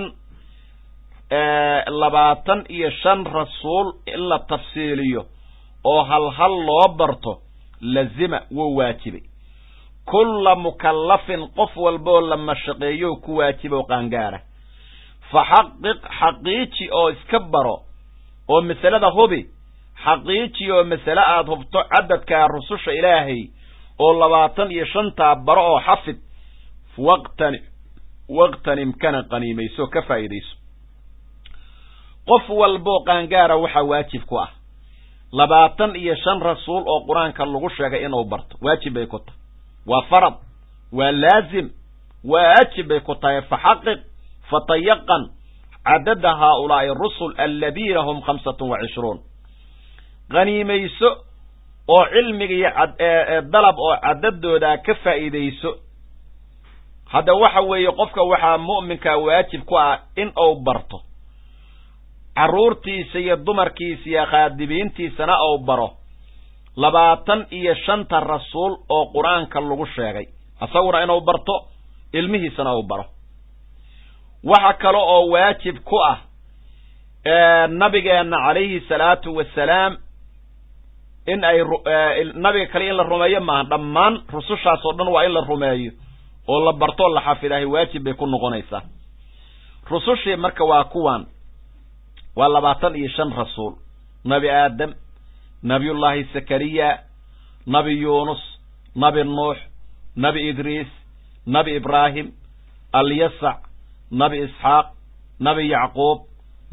labaatan iyo shan rasuul in la tafsiiliyo oo hal hal loo barto lazima wuu waajibay kulla mukallafin qof walbaoo la mashaqeeyo ku waajiba oo qaangaara fa xaqiq xaqiiji oo iska baro oo masalada hubi xaqiiji oo masale aada hubto cadadkaa rususha ilaahay oo labaatan iyo shantaa baro oo xafid waqtani waqtanim kana qaniimayso ka faa'iidayso qof walboo qaangaara waxaa waajib ku ah labaatan iyo shan rasuul oo qur-aanka lagu sheegay inuu barto waajib bay ku tahay waa farad waa laazim waajib bay ku tahay faxaqiq fatayaqan cadada haaulaa'i rusul aladiina hum khamsatun wa cishruun qaniimayso oo cilmiga iyo dalab oo cadadoodaa ka faa'iidayso hadda waxa weeye qofka waxaa mu'minkaa waajib ku ah in uu barto carruurtiisa iyo dumarkiisa iyo khaadibiintiisana uu baro labaatan iyo shanta rasuul oo qur-aanka lagu sheegay isaguna inuu barto ilmihiisana uu baro waxa kale oo waajib ku ah nabigeenna calayhi salaatu wasalaam in ay nabiga kale in la rumeeyo maaha dhammaan rusushaas oo dhan waa in la rumeeyo oo la bartoo la xafidahay waajib bay ku noqonaysaa rusushii marka waa kuwan waa labaatan iyo shan rasuul nabi aadam nabiyullaahi zakariya nabi yuunus nabi nuux nabi idriis nabi ibraahim alyasac nabi isxaaq nabi yacquub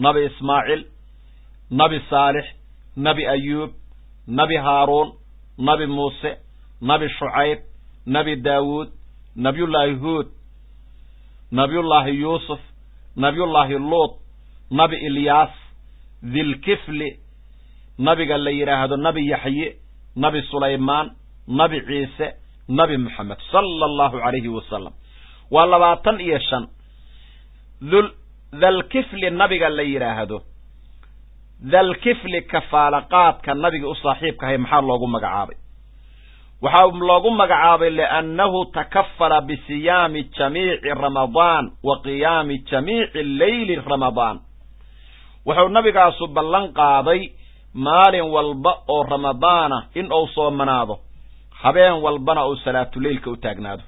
nabi ismaaciil nabi saalix nabi ayuub nabi haaruun nabi muuse nabi shucayb nabi daawuud nabiyullaahi huud nabiyullaahi yuusuf nabiyullaahi luut nabi ilyaas dilkifli nabiga la yidhaahdo nabi yaxye nabi sulaymaan nabi ciise nabi moxamed sala allahu calayhi wasalam waa labaatan iyo shan dul dalkifli nabiga la yidhaahdo dalkifli kafaalaqaadka nabiga u saaxiibkahay maxaa loogu magacaabay waxaa loogu magacaabay liannahu takafala bisiyaami jamiici ramadaan wa qiyaami jamiici leyli ramadaan wuxuu nabigaasu ballan qaaday maalin walba oo ramadaana in uu soomanaado habeen walbana uu salaatuleylka u taagnaado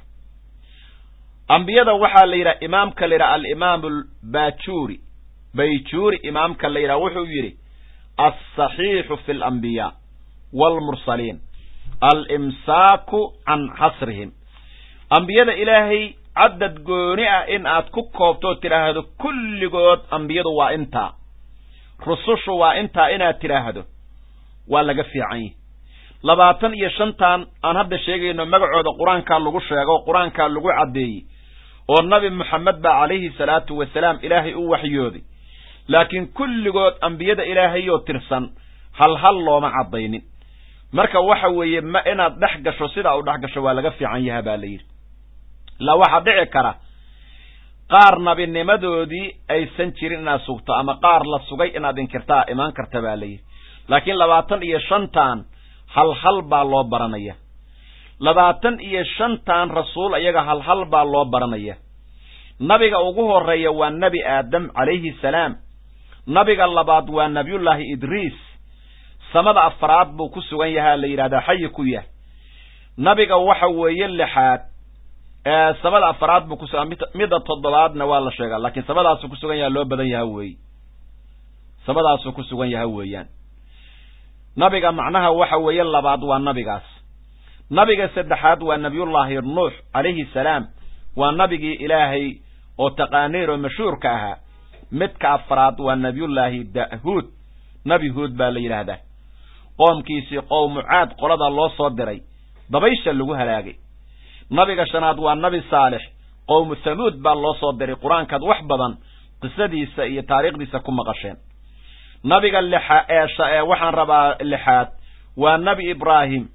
ambiyada waxaa la yidhaha imaamka la yidhaha alimaamu albaajuuri bayjuuri imaamka la yidhaha wuxuu yidhi alsaxiixu fi alambiyaa waalmursaliin alimsaaku can xasrihim ambiyada ilaahay caddad gooni ah in aad ku koobtoo tidhaahdo kulligood ambiyadu waa intaa rusushu waa intaa inaad tidhaahdo waa laga fiican yihi labaatan iyo shantan aan hadda sheegayno magacooda qur-aankaa lagu sheego qur-aankaa lagu caddeeyey oo nabi moxamed baa calayhi salaatu wasalaam ilaahay u waxyooday laakiin kulligood ambiyada ilaahayoo tirsan hal hal looma caddaynin marka waxa weeye ma inaad dhex gasho sidaa u dhex gasho waa laga fiican yaha baa la yidhi ilaa waxaa dhici kara qaar nabinimadoodii aysan jirin inaad sugto ama qaar la sugay inaad inkirtaa imaan karta baa la yidhi laakiin labaatan iyo shantan hal hal baa loo baranaya labaatan iyo shantan rasuul iyaga hal hal baa loo baranaya nabiga ugu horeeya waa nebi aadam calayhi salaam nabiga labaad waa nabiyullaahi idriis samada afraad buu ku sugan yahaa la yidhahdaa xayi ku yah nabiga waxa weeye lixaad samada afraad buu kusugan midda toddobaadna waa la sheegaa laakiin samadaasuu ku sugan yaha loo badan yaha weeye samadaasuu ku sugan yaha weeyaan nabiga macnaha waxa weeye labaad waa nabigaas nabiga saddexaad waa nabiyullaahi nuux calayhi salaam waa nabigii ilaahay oo taqaaniir oo mashhuurka ahaa midka afraad waa nabiyullaahi dahuud nabi huud baa la yidhaahdaa qoomkiisii qowmu caad qolada loo soo diray dabaysha lagu halaagay nabiga shanaad waa nabi saalix qowmu thamuud baa loo soo diray qur-aankaad wax badan qisadiisa iyo taariikhdiisa ku maqasheen nabiga lixa ee waxaan rabaa lixaad waa nebi ibraahim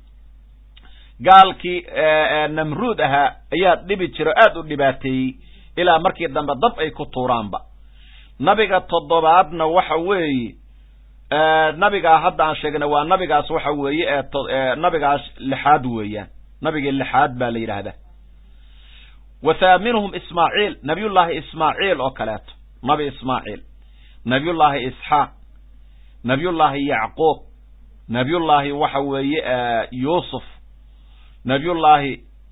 gaalkii namruud ahaa ayaa dhibi jiro aada u dhibaateeyey ilaa markii dambe dab ay ku tuuraanba nabiga toddobaadna waxa weeye nabigaa hadda aan sheegna waa nabigaas waxa weeye ee nabigaas lixaad weeyaan nabigii lixaad baa la yidhaahdaa wa thaaminhum ismaaciil nabiyullaahi ismaaciil oo kaleeto nabi ismaaciil nabiyullaahi isxaaq nabiyullaahi yacquub nabiyullaahi waxa weeye yuusuf nabiyullaahi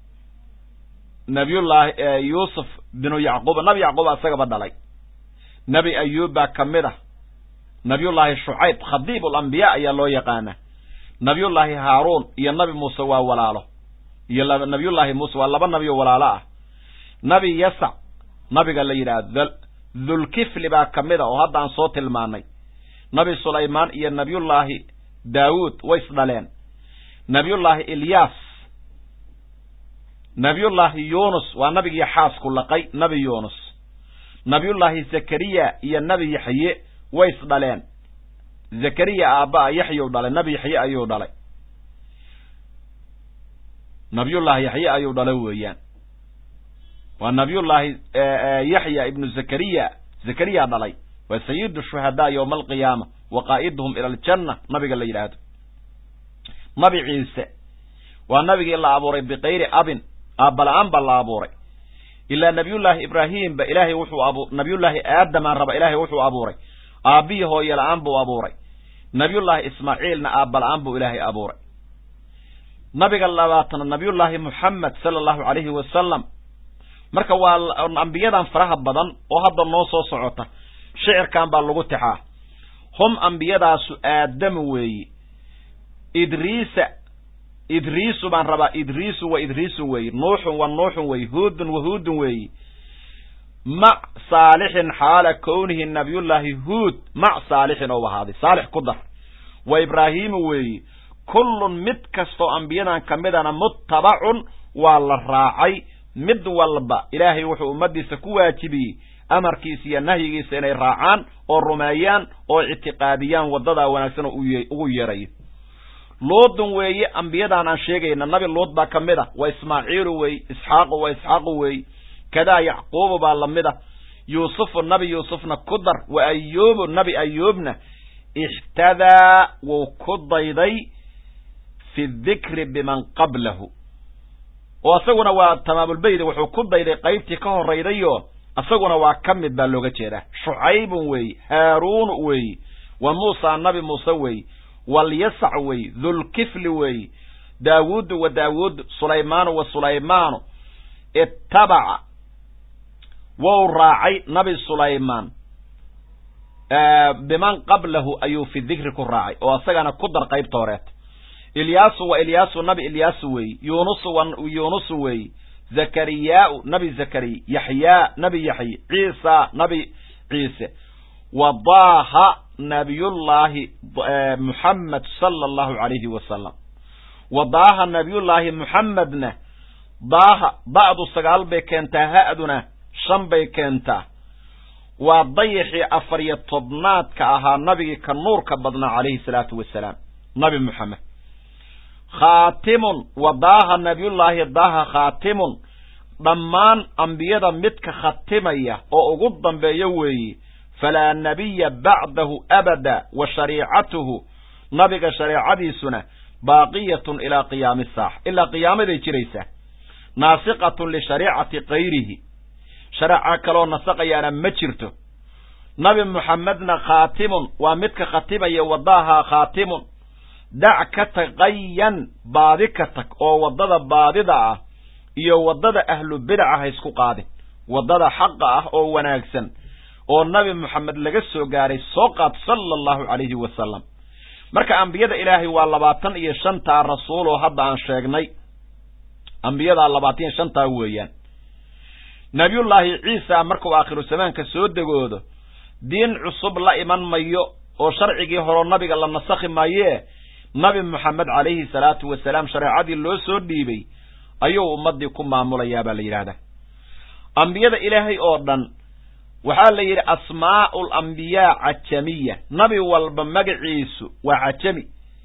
nabiyullaahi yuusuf binu yacquub nabi yacquub isagaba dhalay nebi ayuub baa ka mid ah nabiyullaahi shucayb khadiib alambiyaa ayaa loo yaqaana nabiyullaahi haaruun iyo nabi muuse waa walaalo iyo nabiyullaahi muuse waa laba nabi oo walaalo ah nabi yasac nabiga la yidhaahdo dhulkifli baa ka mid a oo hadda aan soo tilmaanay nabi sulaymaan iyo nabiyullaahi daawuud way isdhaleen nabiyullaahi ilyaas nabiyullaahi yuunus waa nabigii xaasku laqay nabi yuunus nabiyullaahi zakariya iyo nabi yaxye way isdhaleen zakariya aabba'a yaxyuu dhalay nabi yaxye ayuu dhalay nabiyullaahi yaxye ayuu dhalay weeyaan waa nabiyullaahi yaxya ibnu zakariya zakariya dhalay waa sayidu shuhadaa yowma alqiyaama wa qaa'iduhum ila aljanna nabiga la yidhaahdo nabi ciise waa nabigii la abuuray bikayri abin aabbala-aan baa la abuuray ilaa nabiyullaahi ibraahim ba ilaahay wuxuu abu nabiyullaahi aadamaan raba ilaahay wuxuu abuuray aabbihii hooye la-aan buu abuuray nabiyullaahi ismaaciilna aabala-aan buu ilaahay abuuray nabiga labaatana nabiyullaahi muxamed sala allahu calayhi wasalam marka waa ambiyadan faraha badan oo hadda noo soo socota shicirkan baa lagu tixaa hum ambiyadaasu aadamu weeye idriisa idriisu baan rabaa idriisu wa idriisun weeye nuuxun wa nuuxun weeye huudun wa huudun weeye mac saalixin xaala kownihi nabiyullaahi huud mac saalixin ou ahaaday saalix ku dar wa ibraahiimu weeye kullun mid kastoo ambiyadan ka midana muttabacun waa la raacay mid walba ilaahay wuxuu ummaddiisa ku waajibiyey amarkiisa iyo nahyigiisa inay raacaan oo rumeeyaan oo ictiqaadiyaan waddadaa wanaagsan oo ugu yeerayo luudun weeye ambiyadan aan sheegayna nabi luud baa ka mid a waa ismaaciilu weeye isxaaqu waa isxaaqu weeye kadaa yacquubu baa lamid a yuusufu nabi yuusufna ku dar wa ayuubu nabi ayuubna ixtadaa wuu ku dayday fi dikri biman qablahu oo isaguna waa tamaamulbeyda wuxuu ku dayday qaybtii ka horraydayo isaguna waa ka mid baa looga jeedaa shucaybun weeye haaruun weeye wa muusa nabi muuse weeye walyasac weeye dhulkifli weeye daawuudu wa daawuud sulaymaanu wa sulaymaanu ittabaca wou raacay nabi sulaymaan biman qablahu ayuu fi dikri ku raacay oo isagana ku dar qaybta horeeta ilyaasu wa ilyaasu nabi ilyaasu weeye yuunusu wa yuunusu weeye zakariyaau nabi zakariya yaxyaa nabi yaxye ciisa nabi ciise wa daaha nabiyullaahi muxamed sala allahu calayhi wasalam wa daaha nabiyullaahi muxamedna daaha ba'du sagaal bay keentaa ha'duna shan bay keentaa waa dayixii afar iyo tobnaadka ahaa nabigii ka nuurka badnaa calayhi salaatu wasalaam nabi moxamed khaatimun wa daaha nabiyullaahi daaha khaatimun dhammaan ambiyada midka khatimaya oo ugu dambeeyo weeye falaa nabiya bacdahu abada wa shariicatuhu nabiga shareecadiisuna baaqiyatun ilaa qiyaami saaxa ilaa qiyaamaday jiraysaa naasiqatun lishariicati kayrihi shareeca kaloo nasaqayaana ma jirto nabi moxamedna khaatimun waa midka khatimaya wadaaha khaatimun dac ka taqayan baadi ka tag oo waddada baadida ah iyo waddada ahlu bidaca ha isku qaadin waddada xaqa ah oo wanaagsan oo nabi moxamed laga soo gaaray soo qaad sala allahu calayhi wasalam marka ambiyada ilaahay waa labaatan iyo shantaa rasuul oo hadda aan sheegnay ambiyadaa labaatan iyo shantaa weeyaan nabiyullaahi ciisa markuu aakhiru zamaanka soo degoodo diin cusub la iman mayo oo sharcigii horeo nabiga la nasakhi maayee nabi moxamed calayhi salaatu wasalaam shareecadii loo soo dhiibay ayuu ummaddii ku maamulayaa baa la yidhaahdaa ambiyada ilaahay oo dhan waxaa la yidhi asmaa'u alambiyaa cajamiya nabi walba magaciisu waa cajami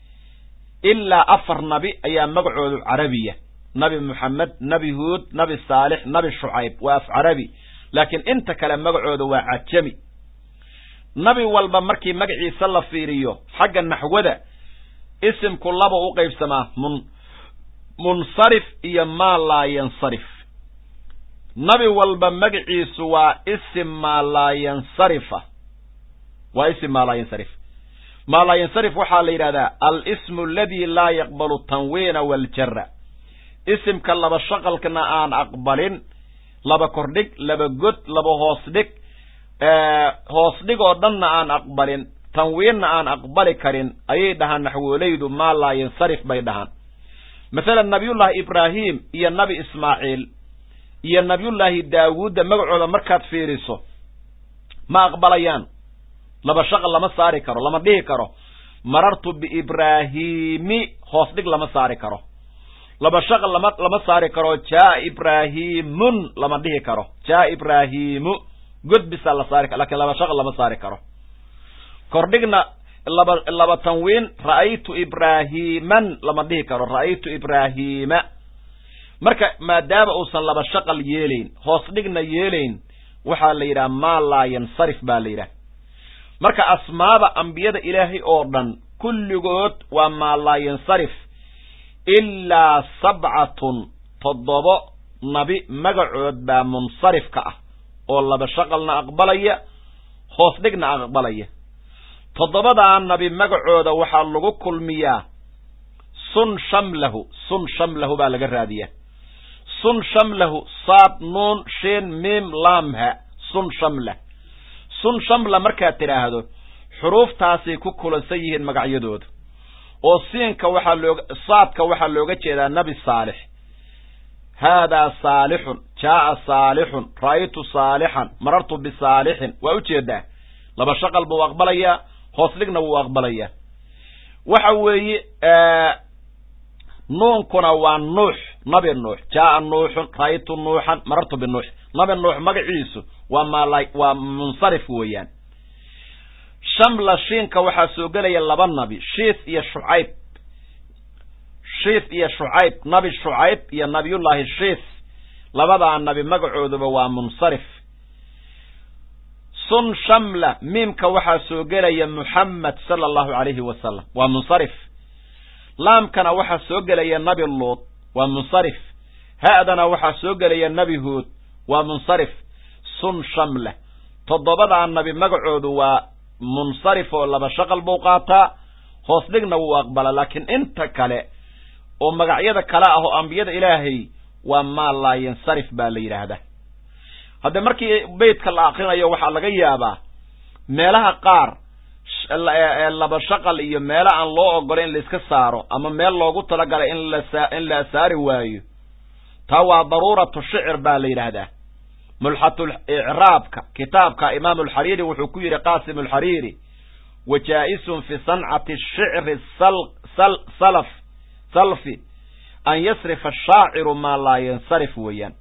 ilaa afar nabi ayaa magacoodu carabiya nabi moxamed nabi huud nabi saalix nabi shucayb waa af carabi laakiin inta kale magacooda waa cajami nabi walba markii magaciisa la fiiriyo xagga naxwada isimku laba u qaybsamaa mun munsarif iyo maa laa yansarif nabi walba magaciisu waa isim maa laa yansarifa waa isim maa laa yansarif maa laa yansarif waxaa la yidhahdaa alismu aladi laa yaqbalu tanwiina waaljara isimka laba shaqalkana aan aqbalin laba kordhig laba god laba hoos dhig hoos dhig oo dhanna aan aqbalin tanwiinna aan aqbali karin ayay dhahaan naxwoolaydu maa laa yansarif bay dhahaan masalan nabiyullaahi ibraahim iyo nabi ismaaciil iyo nabiyullaahi daawuudda magacooda markaad fiiriso ma aqbalayaan laba shaqal lama saari karo lama dhihi karo marartu biibraahiimi hoos dhig lama saari karo laba shaqal lama lama saari karo jaa ibraahiimun lama dhihi karo jaa ibraahiimu god bisaa la saari karo lakin laba shaqal lama saari karo kordhigna laba laba tanwiin ra'aytu ibraahiiman lama dhihi karo ra'aytu ibraahiima marka maadaama uusan laba shaqal yeelayn hoos dhigna yeelayn waxaa la yidhaha maa laa yansarif baa la yidhaha marka asmaada ambiyada ilaahay oo dhan kulligood waa maa laa yansarif ilaa sabcatun toddobo nabi magacood baa munsarif ka ah oo laba shaqalna aqbalaya hoos dhigna aqbalaya toddobadaa nabi magacooda waxaa lagu kulmiyaa sun shamlahu sun shamlahu baa laga raadiyaa sun shamlahu saad nuun shin miim laamha sun shamlah sun shamla markaad tidhaahdo xuruuftaasay ku kulansan yihiin magacyadooda oo siinka waxaa looga saadka waxaa looga jeedaa nabi saalix haadaa saalixun jaaa saalixun ra'aytu saalixan marartu bisaalixin waa ujeedaa laba shaqal buu aqbalayaa hoos dhigna wuu aqbalayaa waxa weeye nuunkuna waa nuux nabi nuux jaaa nuuxun ra'aytu nuuxan marartu binuux nabi nuux magaciisu waa mal waa munsarif weeyaan shamla shiinka waxaa soo gelaya laba nabi shiis iyo shucayb shiis iyo shucayb nabi shucayb iyo nabiyullaahi shiis labadaa nabi magacooduba waa munsarif sun shamla miimka waxaa soo gelaya muxamed sala allahu calayhi wasalam waa munsarif laamkana waxaa soo gelaya nabi luud waa munsarif ha'dana waxaa soo gelaya nabi huod waa munsarif sun shamla toddobadaa nabi magacoodu waa munsarif oo laba shaqal buu qaataa hoos dhigna wuu aqbala laakiin inta kale oo magacyada kale ah oo ambiyada ilaahay waa maa laa yansarif baa la yidhaahdaa hadde markii beytka la akrinayo waxaa laga yaabaa meelaha qaar laba shaqal iyo meelo aan loo ogolay in laiska saaro ama meel loogu talagalay in lain la saari waayo taa waa daruuratu shicir baa la yidhaahdaa mulxatul icraabka kitaabka imaam alxariiri wuxuu ku yidhi qaasim alxariiri wa jaa'isun fi sancati shicri salaf salfi an yasrifa ashaaciru maa laa yansarif weeyaan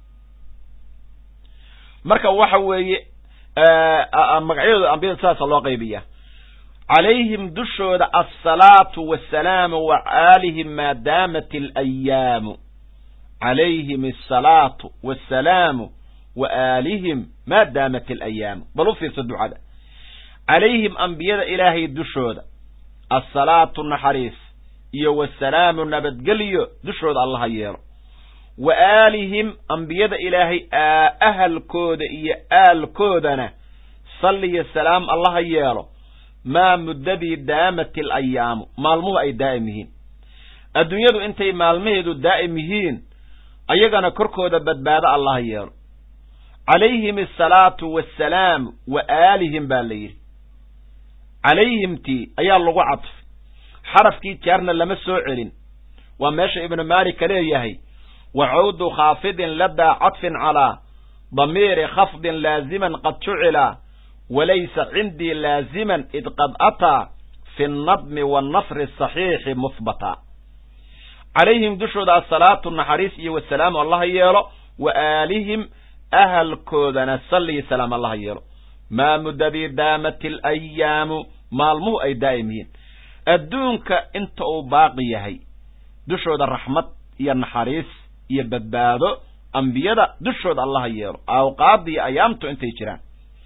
marka waxa weeye magacyadooda ambiyada sidaasa loo qaybiya calayhim dushooda alsalaatu wasalaamu wa aalihim maa daamat alayaamu calayhim asalaatu wasalaamu wa aalihim maa daamat alayaamu bal u fiirso ducada calayhim ambiyada ilaahay dushooda assalaatu naxariis iyo wasalaamu nabadgelyo dushooda allaha yeelo wa aalihim ambiyada ilaahay ahalkooda iyo aalkoodana salliyo salaam allaha yeelo maa muddadii daamat alayaamu maalmuhu ay daa'im yihiin adduunyadu intay maalmaheedu daa'im yihiin ayagana korkooda badbaado allaha yeelo calayhim asalaatu waasalaam wa aalihim baa la yidhi calayhimtii ayaa lagu cadfay xarafkii jaarna lama soo celin waa meesha ibnu maalika leeyahay wa cawdu khaafidin ladaa cadfin calaa damiiri khafdin laaziman qad jucila walaysa cindii laaziman id qad ataa fi nnadmi waannasri asaxiixi muhbata calayhim dushooda asalaatu naxariis iyo wasalaamu allaha yeelo wa aalihim ahalkoodana salliyo salaam allaha yeelo maa muddadii daamat alayaamu maalmuhu ay daa'im yihiin adduunka inta uu baaqi yahay dushooda raxmad iyo naxariis iyo badbaado ambiyada dushooda allaha yeelo awqaadii ayaamtu intay jiraan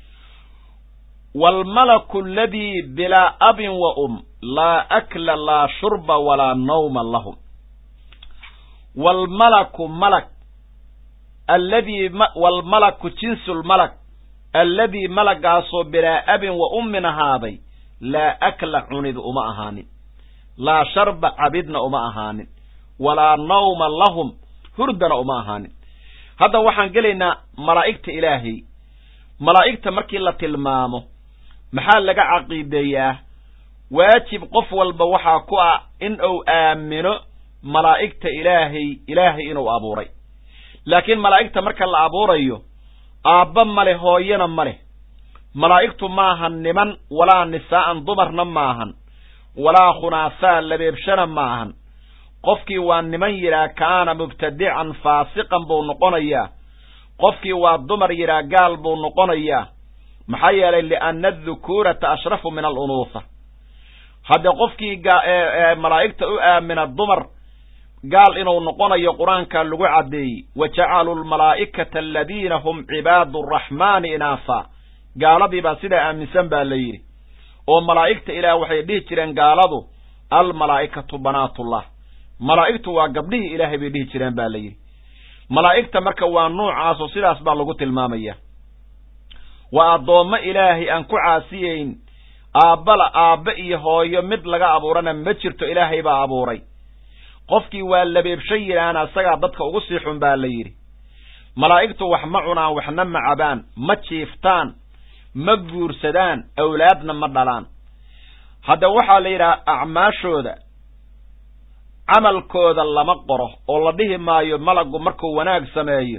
waalmalaku aladii bilaa abin wa um laa akla laa shurba walaa nawma lahum waalmalaku malak alladii waalmalaku jinsu lmalak alladii malagaasoo bilaa abin wa ummin ahaaday laa akla cunid uma ahaanin laa sharba cabidna uma ahaanin walaa nawma lahum hurdana uma ahaanin hadda waxaan gelaynaa malaa'igta ilaahay malaa'igta markii la tilmaamo maxaa laga caqiideeyaa waajib qof walba waxaa ku ah in uu aamino malaa'igta ilaahay ilaahay inuu abuuray laakiin malaa'igta marka la abuurayo aabba ma leh hooyana ma leh malaa'igtu maahan niman walaa nisaa'an dumarna maahan walaa khunaasaa labeebshana maahan qofkii waa niman yidhaah kaana mubtadican faasiqan buu noqonayaa qofkii waa dumar yidhaah gaal buu noqonayaa maxaa yeelay lianna adukuurata ashrafu min alunuuha haddee qofkii malaa'igta u aamina dumar gaal inuu noqonayo qur-aanka lagu caddeeyey wa jacaluu almalaa'ikata aladiina hum cibaadu araxmaani inaafa gaaladii baa sidaa aaminsan baa la yidhi oo malaa'igta ilaah waxay dhihi jireen gaaladu almalaa'ikatu banaatullah malaa'igtu waa gabdhihii ilaahay bay dhihi jireen baa la yidhi malaa'igta marka waa nuucaasoo sidaas baa lagu tilmaamaya waa addoommo ilaahay aan ku caasiyeyn aabbala aabbe iyo hooyo mid laga abuurana ma jirto ilaahay baa abuuray qofkii waa labeebshan yidhaahna isagaa dadka ugu sii xun baa la yidhi malaa'igtu wax ma cunaan waxna ma cabaan ma jiiftaan ma guursadaan awlaadna ma dhalaan hadda waxaa la yidhaha acmaashooda camalkooda lama qoro oo la dhihi maayo malaggu markuu wanaag sameeyo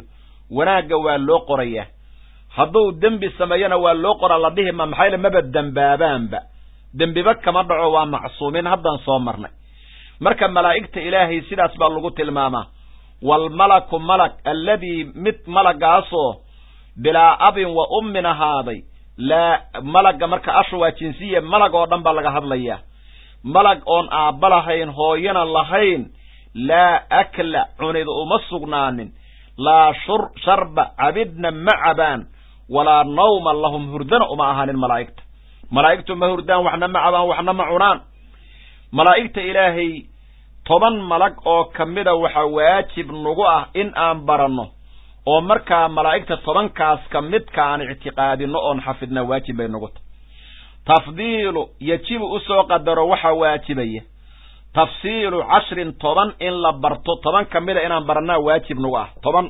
wanaagga waa loo qorayaa hadduu dembi sameeyona waa loo qoraa la dhihi ma maxayle maba dembaabaanba dembiba kama dhaco waa macsuumiin haddaan soo marnay marka malaa'igta ilaahay sidaas baa lagu tilmaamaa waalmalaku malag alladii mid malagaasoo bilaa abin wa ummin ahaaday laa malagga marka ashu waa jinsiya malag oo dhan baa laga hadlayaa malag oon aabba lahayn hooyana lahayn laa akla cunid uma sugnaanin laa shur sharba cabidna ma cabaan walaa nawma lahum hurdana uma ahaanin malaa'igta malaa'igtu ma hurdaan waxna ma cabaan waxna ma cunaan malaa'igta ilaahay toban malag oo ka mida waxaa waajib nagu ah in aan baranno oo markaa malaa'igta tobankaas ka midka aan ictiqaadinno oon xafidna waajib bay nagu tahy tafdiilu yajibu usoo qadaro waxaa waajibaya tafsiilu cashrin toban in la barto toban ka mida inaan barannaa waajib nagu ah toban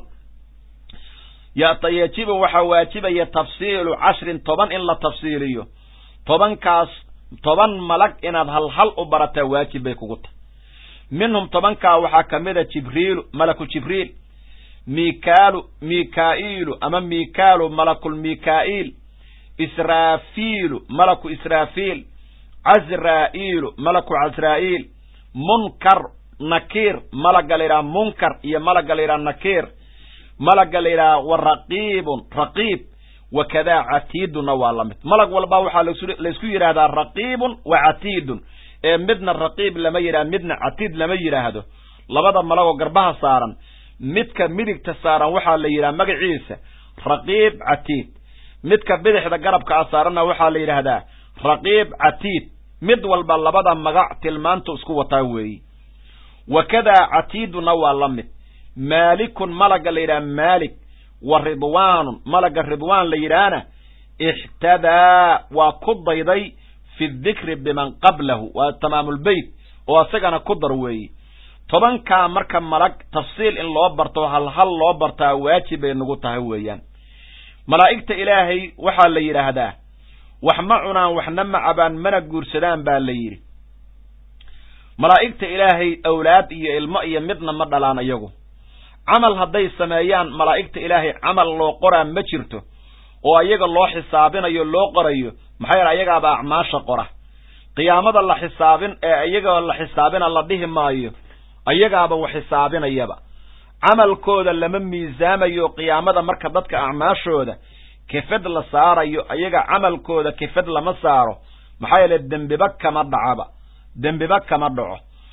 yajibu waxaa waajibaya tafsiilu cashrin toban in la tafsiiliyo tobankaas toban malag inaad hal hal u barataa waajib bay kugu tahay minhum tobankaa waxaa ka mida jibriilu malaku jibriil mikaalu mikaa'iilu ama mikaalu malakul mikaa'iil israafiilu malaku israafiil cazraa'iilu malaku cazraa'iil munkar nakiir malagga la yidhaha munkar iyo malagga la yidhaha nakiir malagga la yidhaha wa raqiibun raqiib wakadaa catiidunna waa la mid malag walba waxaa laysku yidhaahdaa raqiibun wa catiidun ee midna raqiib lama yidhahdo midna catiid lama yidhaahdo labada malagoo garbaha saaran midka midigta saaran waxaa la yidhaha magaciisa raqiib catiid midka bidixda garabka a saaranna waxaa la yidhaahdaa raqiib catiid mid walba labada magac tilmaantu isku wataa weeyi wakadaa catiiduna waa la mid maalikun malagga la yidhaha maalik wa ridwaanun malagga ridwaan la yidhaahna ixtadaa waa ku dayday fi dikri biman qablahu waa tamaamulbeyt oo isagana ku dar weeyi tobankaa marka malag tafsiil in loo barto hal hal loo bartaa waajib bay nagu tahay weeyaan malaa'igta ilaahay waxaa la yidhaahdaa wax ma cunaan waxna ma cabaan mana guursadaan baa la yidhi malaa'igta ilaahay awlaad iyo ilmo iyo midna ma dhalaan iyagu camal hadday sameeyaan malaa'igta ilaahay camal loo qoraa ma jirto oo ayaga loo xisaabinayo loo qorayo maxaa yeele ayagaaba acmaasha qora qiyaamada la xisaabin ee iyaga la xisaabina la dhihi maayo ayagaaba wax xisaabinayaba camalkooda lama miisaamayo qiyaamada marka dadka acmaashooda kefad la saarayo ayaga camalkooda kefad lama saaro maxaa yeele dembiba kama dhacaba dembiba kama dhaco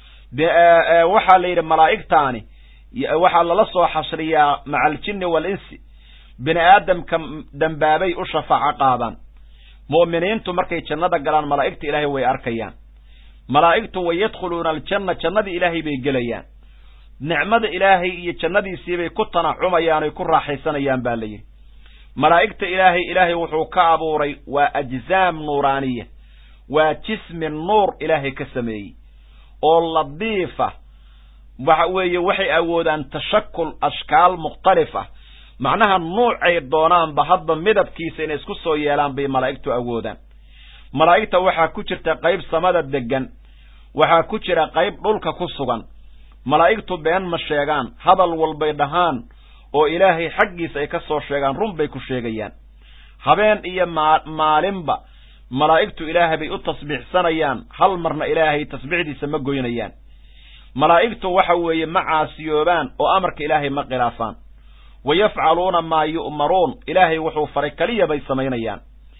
waxaa la yidhi malaa'igtaani waxaa lala soo xashriyaa maca aljinni waalinsi bini aadamka dembaabay u shafaaco qaadaan mu'miniintu markay jannada galaan malaa'igta ilaahay way arkayaan malaa'igtu way yadkhuluuna aljanna jannadii ilaahay bay gelayaan nicmada ilaahay iyo jannadiisiibay ku tanacumayaan oy ku raaxaysanayaan baa la yidhi malaa'igta ilaahay ilaahay wuxuu ka abuuray waa ajsaam nuuraaniya waa jismi nuur ilaahay ka sameeyey oo ladiifa waxa weeye waxay awoodaan tashakul ashkaal mukhtalif ah macnaha nuucay doonaanba hadba midabkiisa inay isku soo yeelaan bay malaa'igtu awoodaan malaa'igta waxaa ku jirta qayb samada deggan waxaa ku jira qayb dhulka ku sugan malaa'igtu been ma sheegaan hadal walbay dhahaan oo ilaahay xaggiisa ay ka soo sheegaan run bay ku sheegayaan habeen iyo maa maalinba malaa'igtu ilaahay bay u tasbiixsanayaan hal marna ilaahay tasbiixdiisa ma goynayaan malaa'igtu waxa weeye ma caasiyoobaan oo amarka ilaahay ma khilaafaan wa yafcaluuna maa yu'maruun ilaahay wuxuu faray keliya bay samaynayaan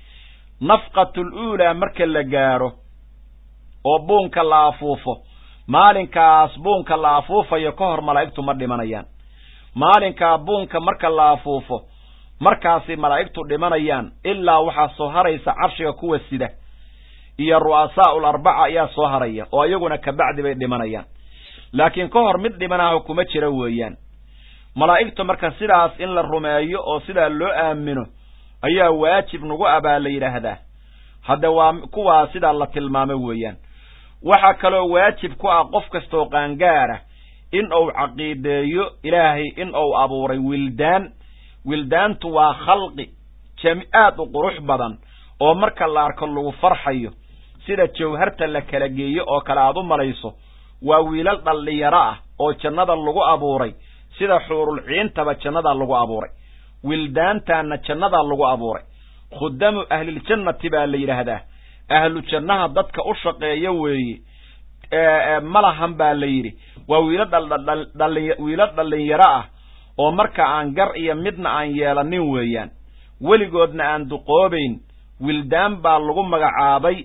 nafqatul uulaa marka la gaaro oo buunka la afuufo maalinkaas buunka la afuufayo ka hor malaa'igtu ma dhimanayaan maalinkaa buunka marka la afuufo markaasay malaa'igtu dhimanayaan ilaa waxaa soo haraysa carshiga kuwa sida iyo ru'asaa'ul arbaca ayaa soo haraya oo iyaguna kabacdi bay dhimanayaan laakiin ka hor mid dhimanaho kuma jira weeyaan malaa'igtu marka sidaas in la rumeeyo oo sidaa loo aamino ayaa waajib nagu ah baa la yidhaahdaa hadda waa kuwaa sidaa la tilmaamo weeyaan waxaa kaloo waajib ku ah qof kastoo qaangaara in uu caqiideeyo ilaahay in uu abuuray wildaan wildaantu waa khalqi jami aad u qurux badan oo marka la arko lagu farxayo sida jawharta la kala geeyo oo kale aad u malayso waa wiilal dhallinyaro ah oo jannada lagu abuuray sida xuurul ciintaba jannadaa lagu abuuray wildaantaanna jannadaa lagu abuuray khudamu ahliljannati baa la yidhaahdaa ahlu jannaha dadka u shaqeeya weeye malahan baa la yidhi waa wiilo wiilo dhallinyaro ah oo marka aan gar iyo midna aan yeelanin weeyaan weligoodna aan duqoobayn wildaan baa lagu magacaabay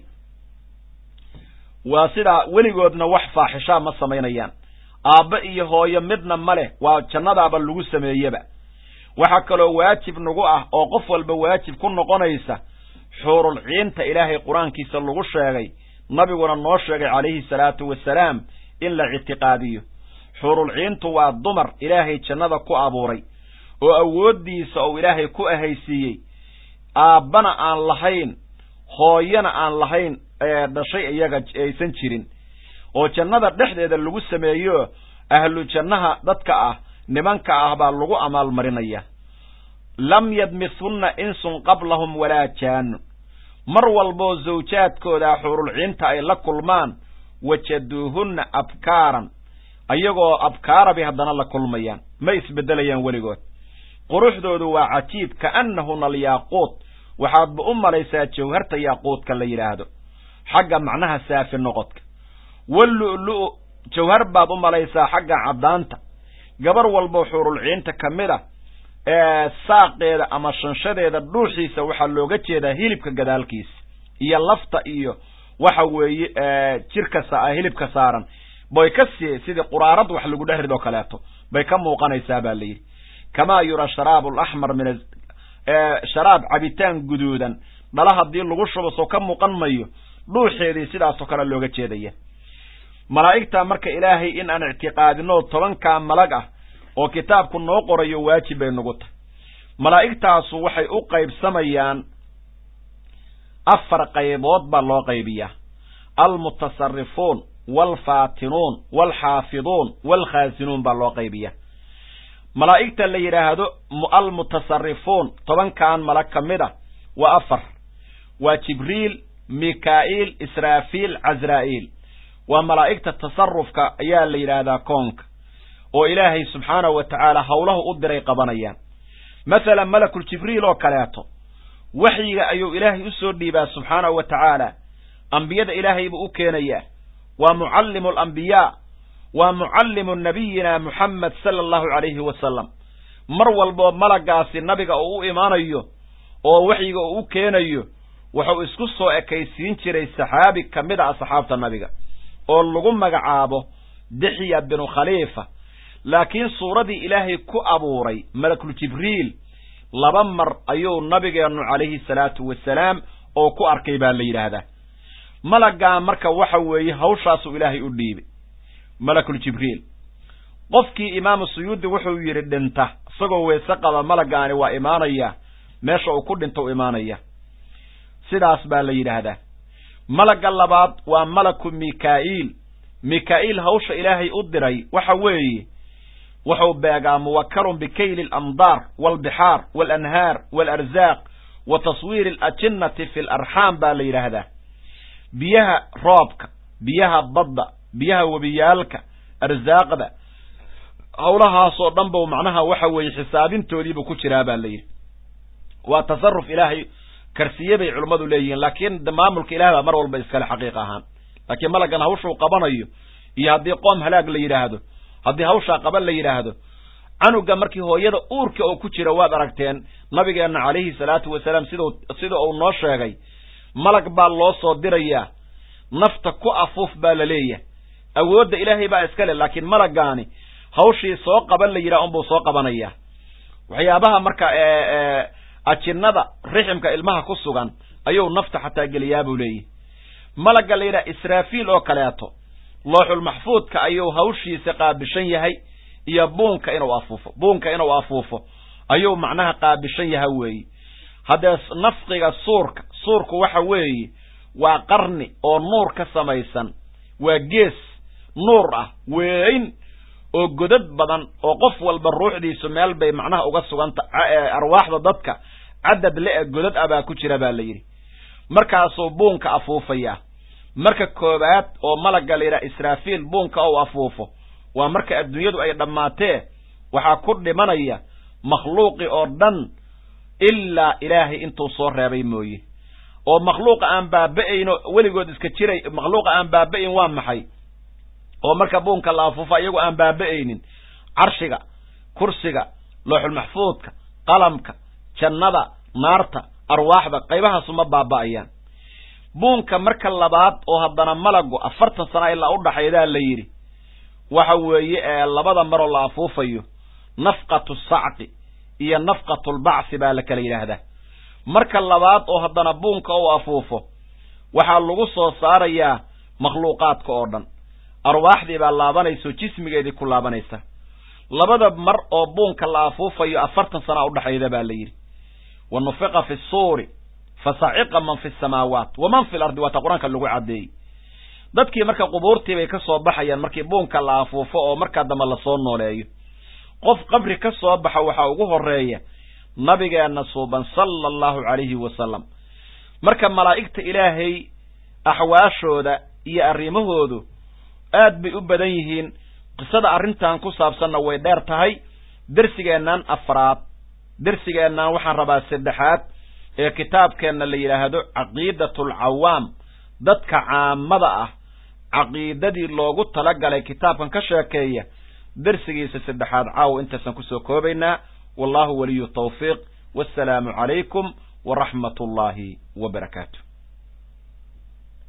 waa sidaa weligoodna wax faaxishaa ma samaynayaan aabba iyo hooyo midna ma leh waa jannadaaba lagu sameeyeba waxaa kaloo waajib nagu ah oo qof walba waajib ku noqonaysa xuurul ciinta ilaahay qur-aankiisa lagu sheegay nabiguna noo sheegay calayhi salaatu wasalaam in la ictiqaadiyo xuurul ciintu waa dumar ilaahay jannada ku abuuray oo awooddiisa uu ilaahay ku ahaysiiyey aabbana aan lahayn hooyana aan lahayn dhashay iyaga aysan jirin oo jannada dhexdeeda lagu sameeyo ahlu jannaha dadka ah nimanka ah baa lagu amaalmarinaya lam yadmithunna insun qablahum walaa jaanun mar walboo zawjaadkooda xuurulciinta ay la kulmaan wajaduuhunna abkaaran ayagoo abkaara bay haddana la kulmayaan ma isbeddelayaan weligood quruxdoodu waa cajiib ka'annahuna alyaaquut waxaadba u malaysaa jawharta yaaquudka la yidhaahdo xagga macnaha saafi noqodka wallu'lu'u jawhar baad u malaysaa xagga caddaanta gabar walbo xuurulciinta ka mid a ee saaqeeda ama shanshadeeda dhuuxiisa waxaa looga jeedaa hilibka gadaalkiisa iyo lafta iyo waxa weeye jirka hilibka saaran bay ka sii sidii quraarad wax lagu dhehrid oo kaleeto bay ka muuqanaysaa baa la yidhi kamaa yura sharaabu alaxmar min sharaab cabitaan guduudan dhala haddii lagu shubo soo ka muuqan mayo dhuuxeedii sidaasoo kale looga jeedaya malaa'igta marka ilaahay in aan ictiqaadino tobankaa malag ah oo kitaabku noo qorayo waajib bay nagu tahay malaa'igtaasu waxay u qaybsamayaan afar qaybood baa loo qaybiyaa almutasarifuun waalfaatinuun waalxaafiduun waalkhaasinuun baa loo qaybiyaa malaa'igta la yidhaahdo almutasarifuun tobankan malag ka mid a waa afar waa jibriil mikaa'iil israafiil casraa'iil waa malaa'igta tasarufka ayaa la yidhaahdaa koonka oo ilaahay subxaanahu wa tacaala howlahu u diray qabanayaan masalan malakul jibriil oo kaleeto waxyiga ayuu ilaahay u soo dhiibaa subxaanahu wa tacaala ambiyada ilaahay buu u keenayaa waa mucallimu alambiyaa waa mucallimu nabiyina muxamed sala allahu calayhi wasalam mar walboo malagaasi nabiga uu u imaanayo oo waxyiga uu u keenayo wuxuu isku soo ekaysiin jiray saxaabi ka mid a asxaabta nabiga oo lagu magacaabo dixya binu khaliifa laakiin suuradii ilaahay ku abuuray malakul jibriil laba mar ayuu nabigeennu calayhi salaatu wasalaam oo ku arkay baa la yidhaahdaa malaggaa marka waxa weeye hawshaasuu ilaahay u dhiibay malakul jibriil qofkii imaamu suyuudi wuxuu yidhi dhinta isagoo weese qaba malagaani waa imaanaya meesha uu ku dhinta u imaanaya sidaas baa la yidhaahdaa malagga labaad waa malaku mikaa'iil mikaa'iil hawsha ilaahay u diray waxa weeye wuxuu beegaa muwakalun bikayli alamdaar waalbixaar waalanhaar waalarzaaq wa taswiiri alajinnati fi alarxaam baa la yidhaahdaa biyaha roobka biyaha badda biyaha webiyaalka arsaaqda howlahaasoo dhan buu macnaha waxa weeye xisaabintoodiibuu ku jiraa baa la yidhi waa tasaruf ilaahay karsiye bay culummadu leeyihiin laakiin maamulka ilaah baa mar walba iskale xaqiiq ahaan laakiin malaggan hawshuu qabanayo iyo haddii qoom halaag la yidhaahdo haddii hawshaa qaban la yidhaahdo canuga markii hooyada uurka oo ku jira waad aragteen nabigeenna calayhi salaatu wasalaam sida sida uu noo sheegay malag baa loo soo dirayaa nafta ku afuuf baa la leeyahay awoodda ilaahay baa iskale laakiin malagaani hawshii soo qaban la yidhaha unbuu soo qabanayaa waxyaabaha marka ajinnada riximka ilmaha ku sugan ayuu nafta xataa geliyaa buu leeyahy malagga la yidhaha israafiil oo kaleeto looxulmaxfuudka ayuu hawshiisa qaabishan yahay iyo buunka inuu afuufo buunka inuu afuufo ayuu macnaha qaabishan yaha weeye haddee nafqiga suurka suurku waxa weeye waa qarni oo nuur ka samaysan waa gees nuur ah weyn oo godad badan oo qof walba ruuxdiisu meel bay macnaha uga suganta arwaaxda dadka cadad le-e godad ah baa ku jira baa la yidhi markaasuu buunka afuufaya marka koowaad oo malagga la yidhaha israafiil buunka ou afuufo waa marka adduunyadu ay dhammaatee waxaa ku dhimanaya makhluuqi oo dhan ilaa ilaahay intuu soo reebay mooye oo makhluuqa aan baaba'ayno weligood iska jiray makhluuqa aan baaba'ayn waa maxay oo marka buunka la afuufa iyagu aan baaba'aynin carshiga kursiga looxulmaxfuudka qalamka jannada naarta arwaaxda qaybahaasuma ma baaba'ayaan buunka marka labaad oo haddana malagu afartan sana ilaa u dhaxaydaa la yidhi waxa weeye ee labada maroo la afuufayo nafqatu sacqi iyo nafqatulbacsi baa la kala yidhaahdaa marka labaad oo haddana buunka uu afuufo waxaa lagu soo saarayaa makhluuqaadka oo dhan arwaaxdii baa laabanaysaoo jismigeedii ku laabanaysa labada mar oo buunka la afuufayo afartan sana udhexayda baa la yidhi wa nufiqa fi suuri fa saciqa man fi samaawaat waman fi lardi waata qur-aanka lagu caddeeyey dadkii marka qubuurtii bay ka soo baxayaan markii buunka la afuufo oo markaa dambe lasoo nooleeyo qof qabri ka soo baxa waxaa ugu horeeya nabigeenna suuban sala allahu calayhi wasalam marka malaa'igta ilaahay axwaashooda iyo arrimahoodu aad bay u badan yihiin qisada arrintan ku saabsanna way dheer tahay dersigeennan afraad dersigeennan waxaan rabaa saddexaad ee kitaabkeenna la yidhaahdo caqiidatulcawaam dadka caamada ah caqiidadii loogu talagalay kitaabkan ka sheekeeya dersigiisa saddexaad caawa intaasaan kusoo koobaynaa wallahu waliyu tawfiiq wassalaamu calaykum waraxmat ullaahi wa barakaatu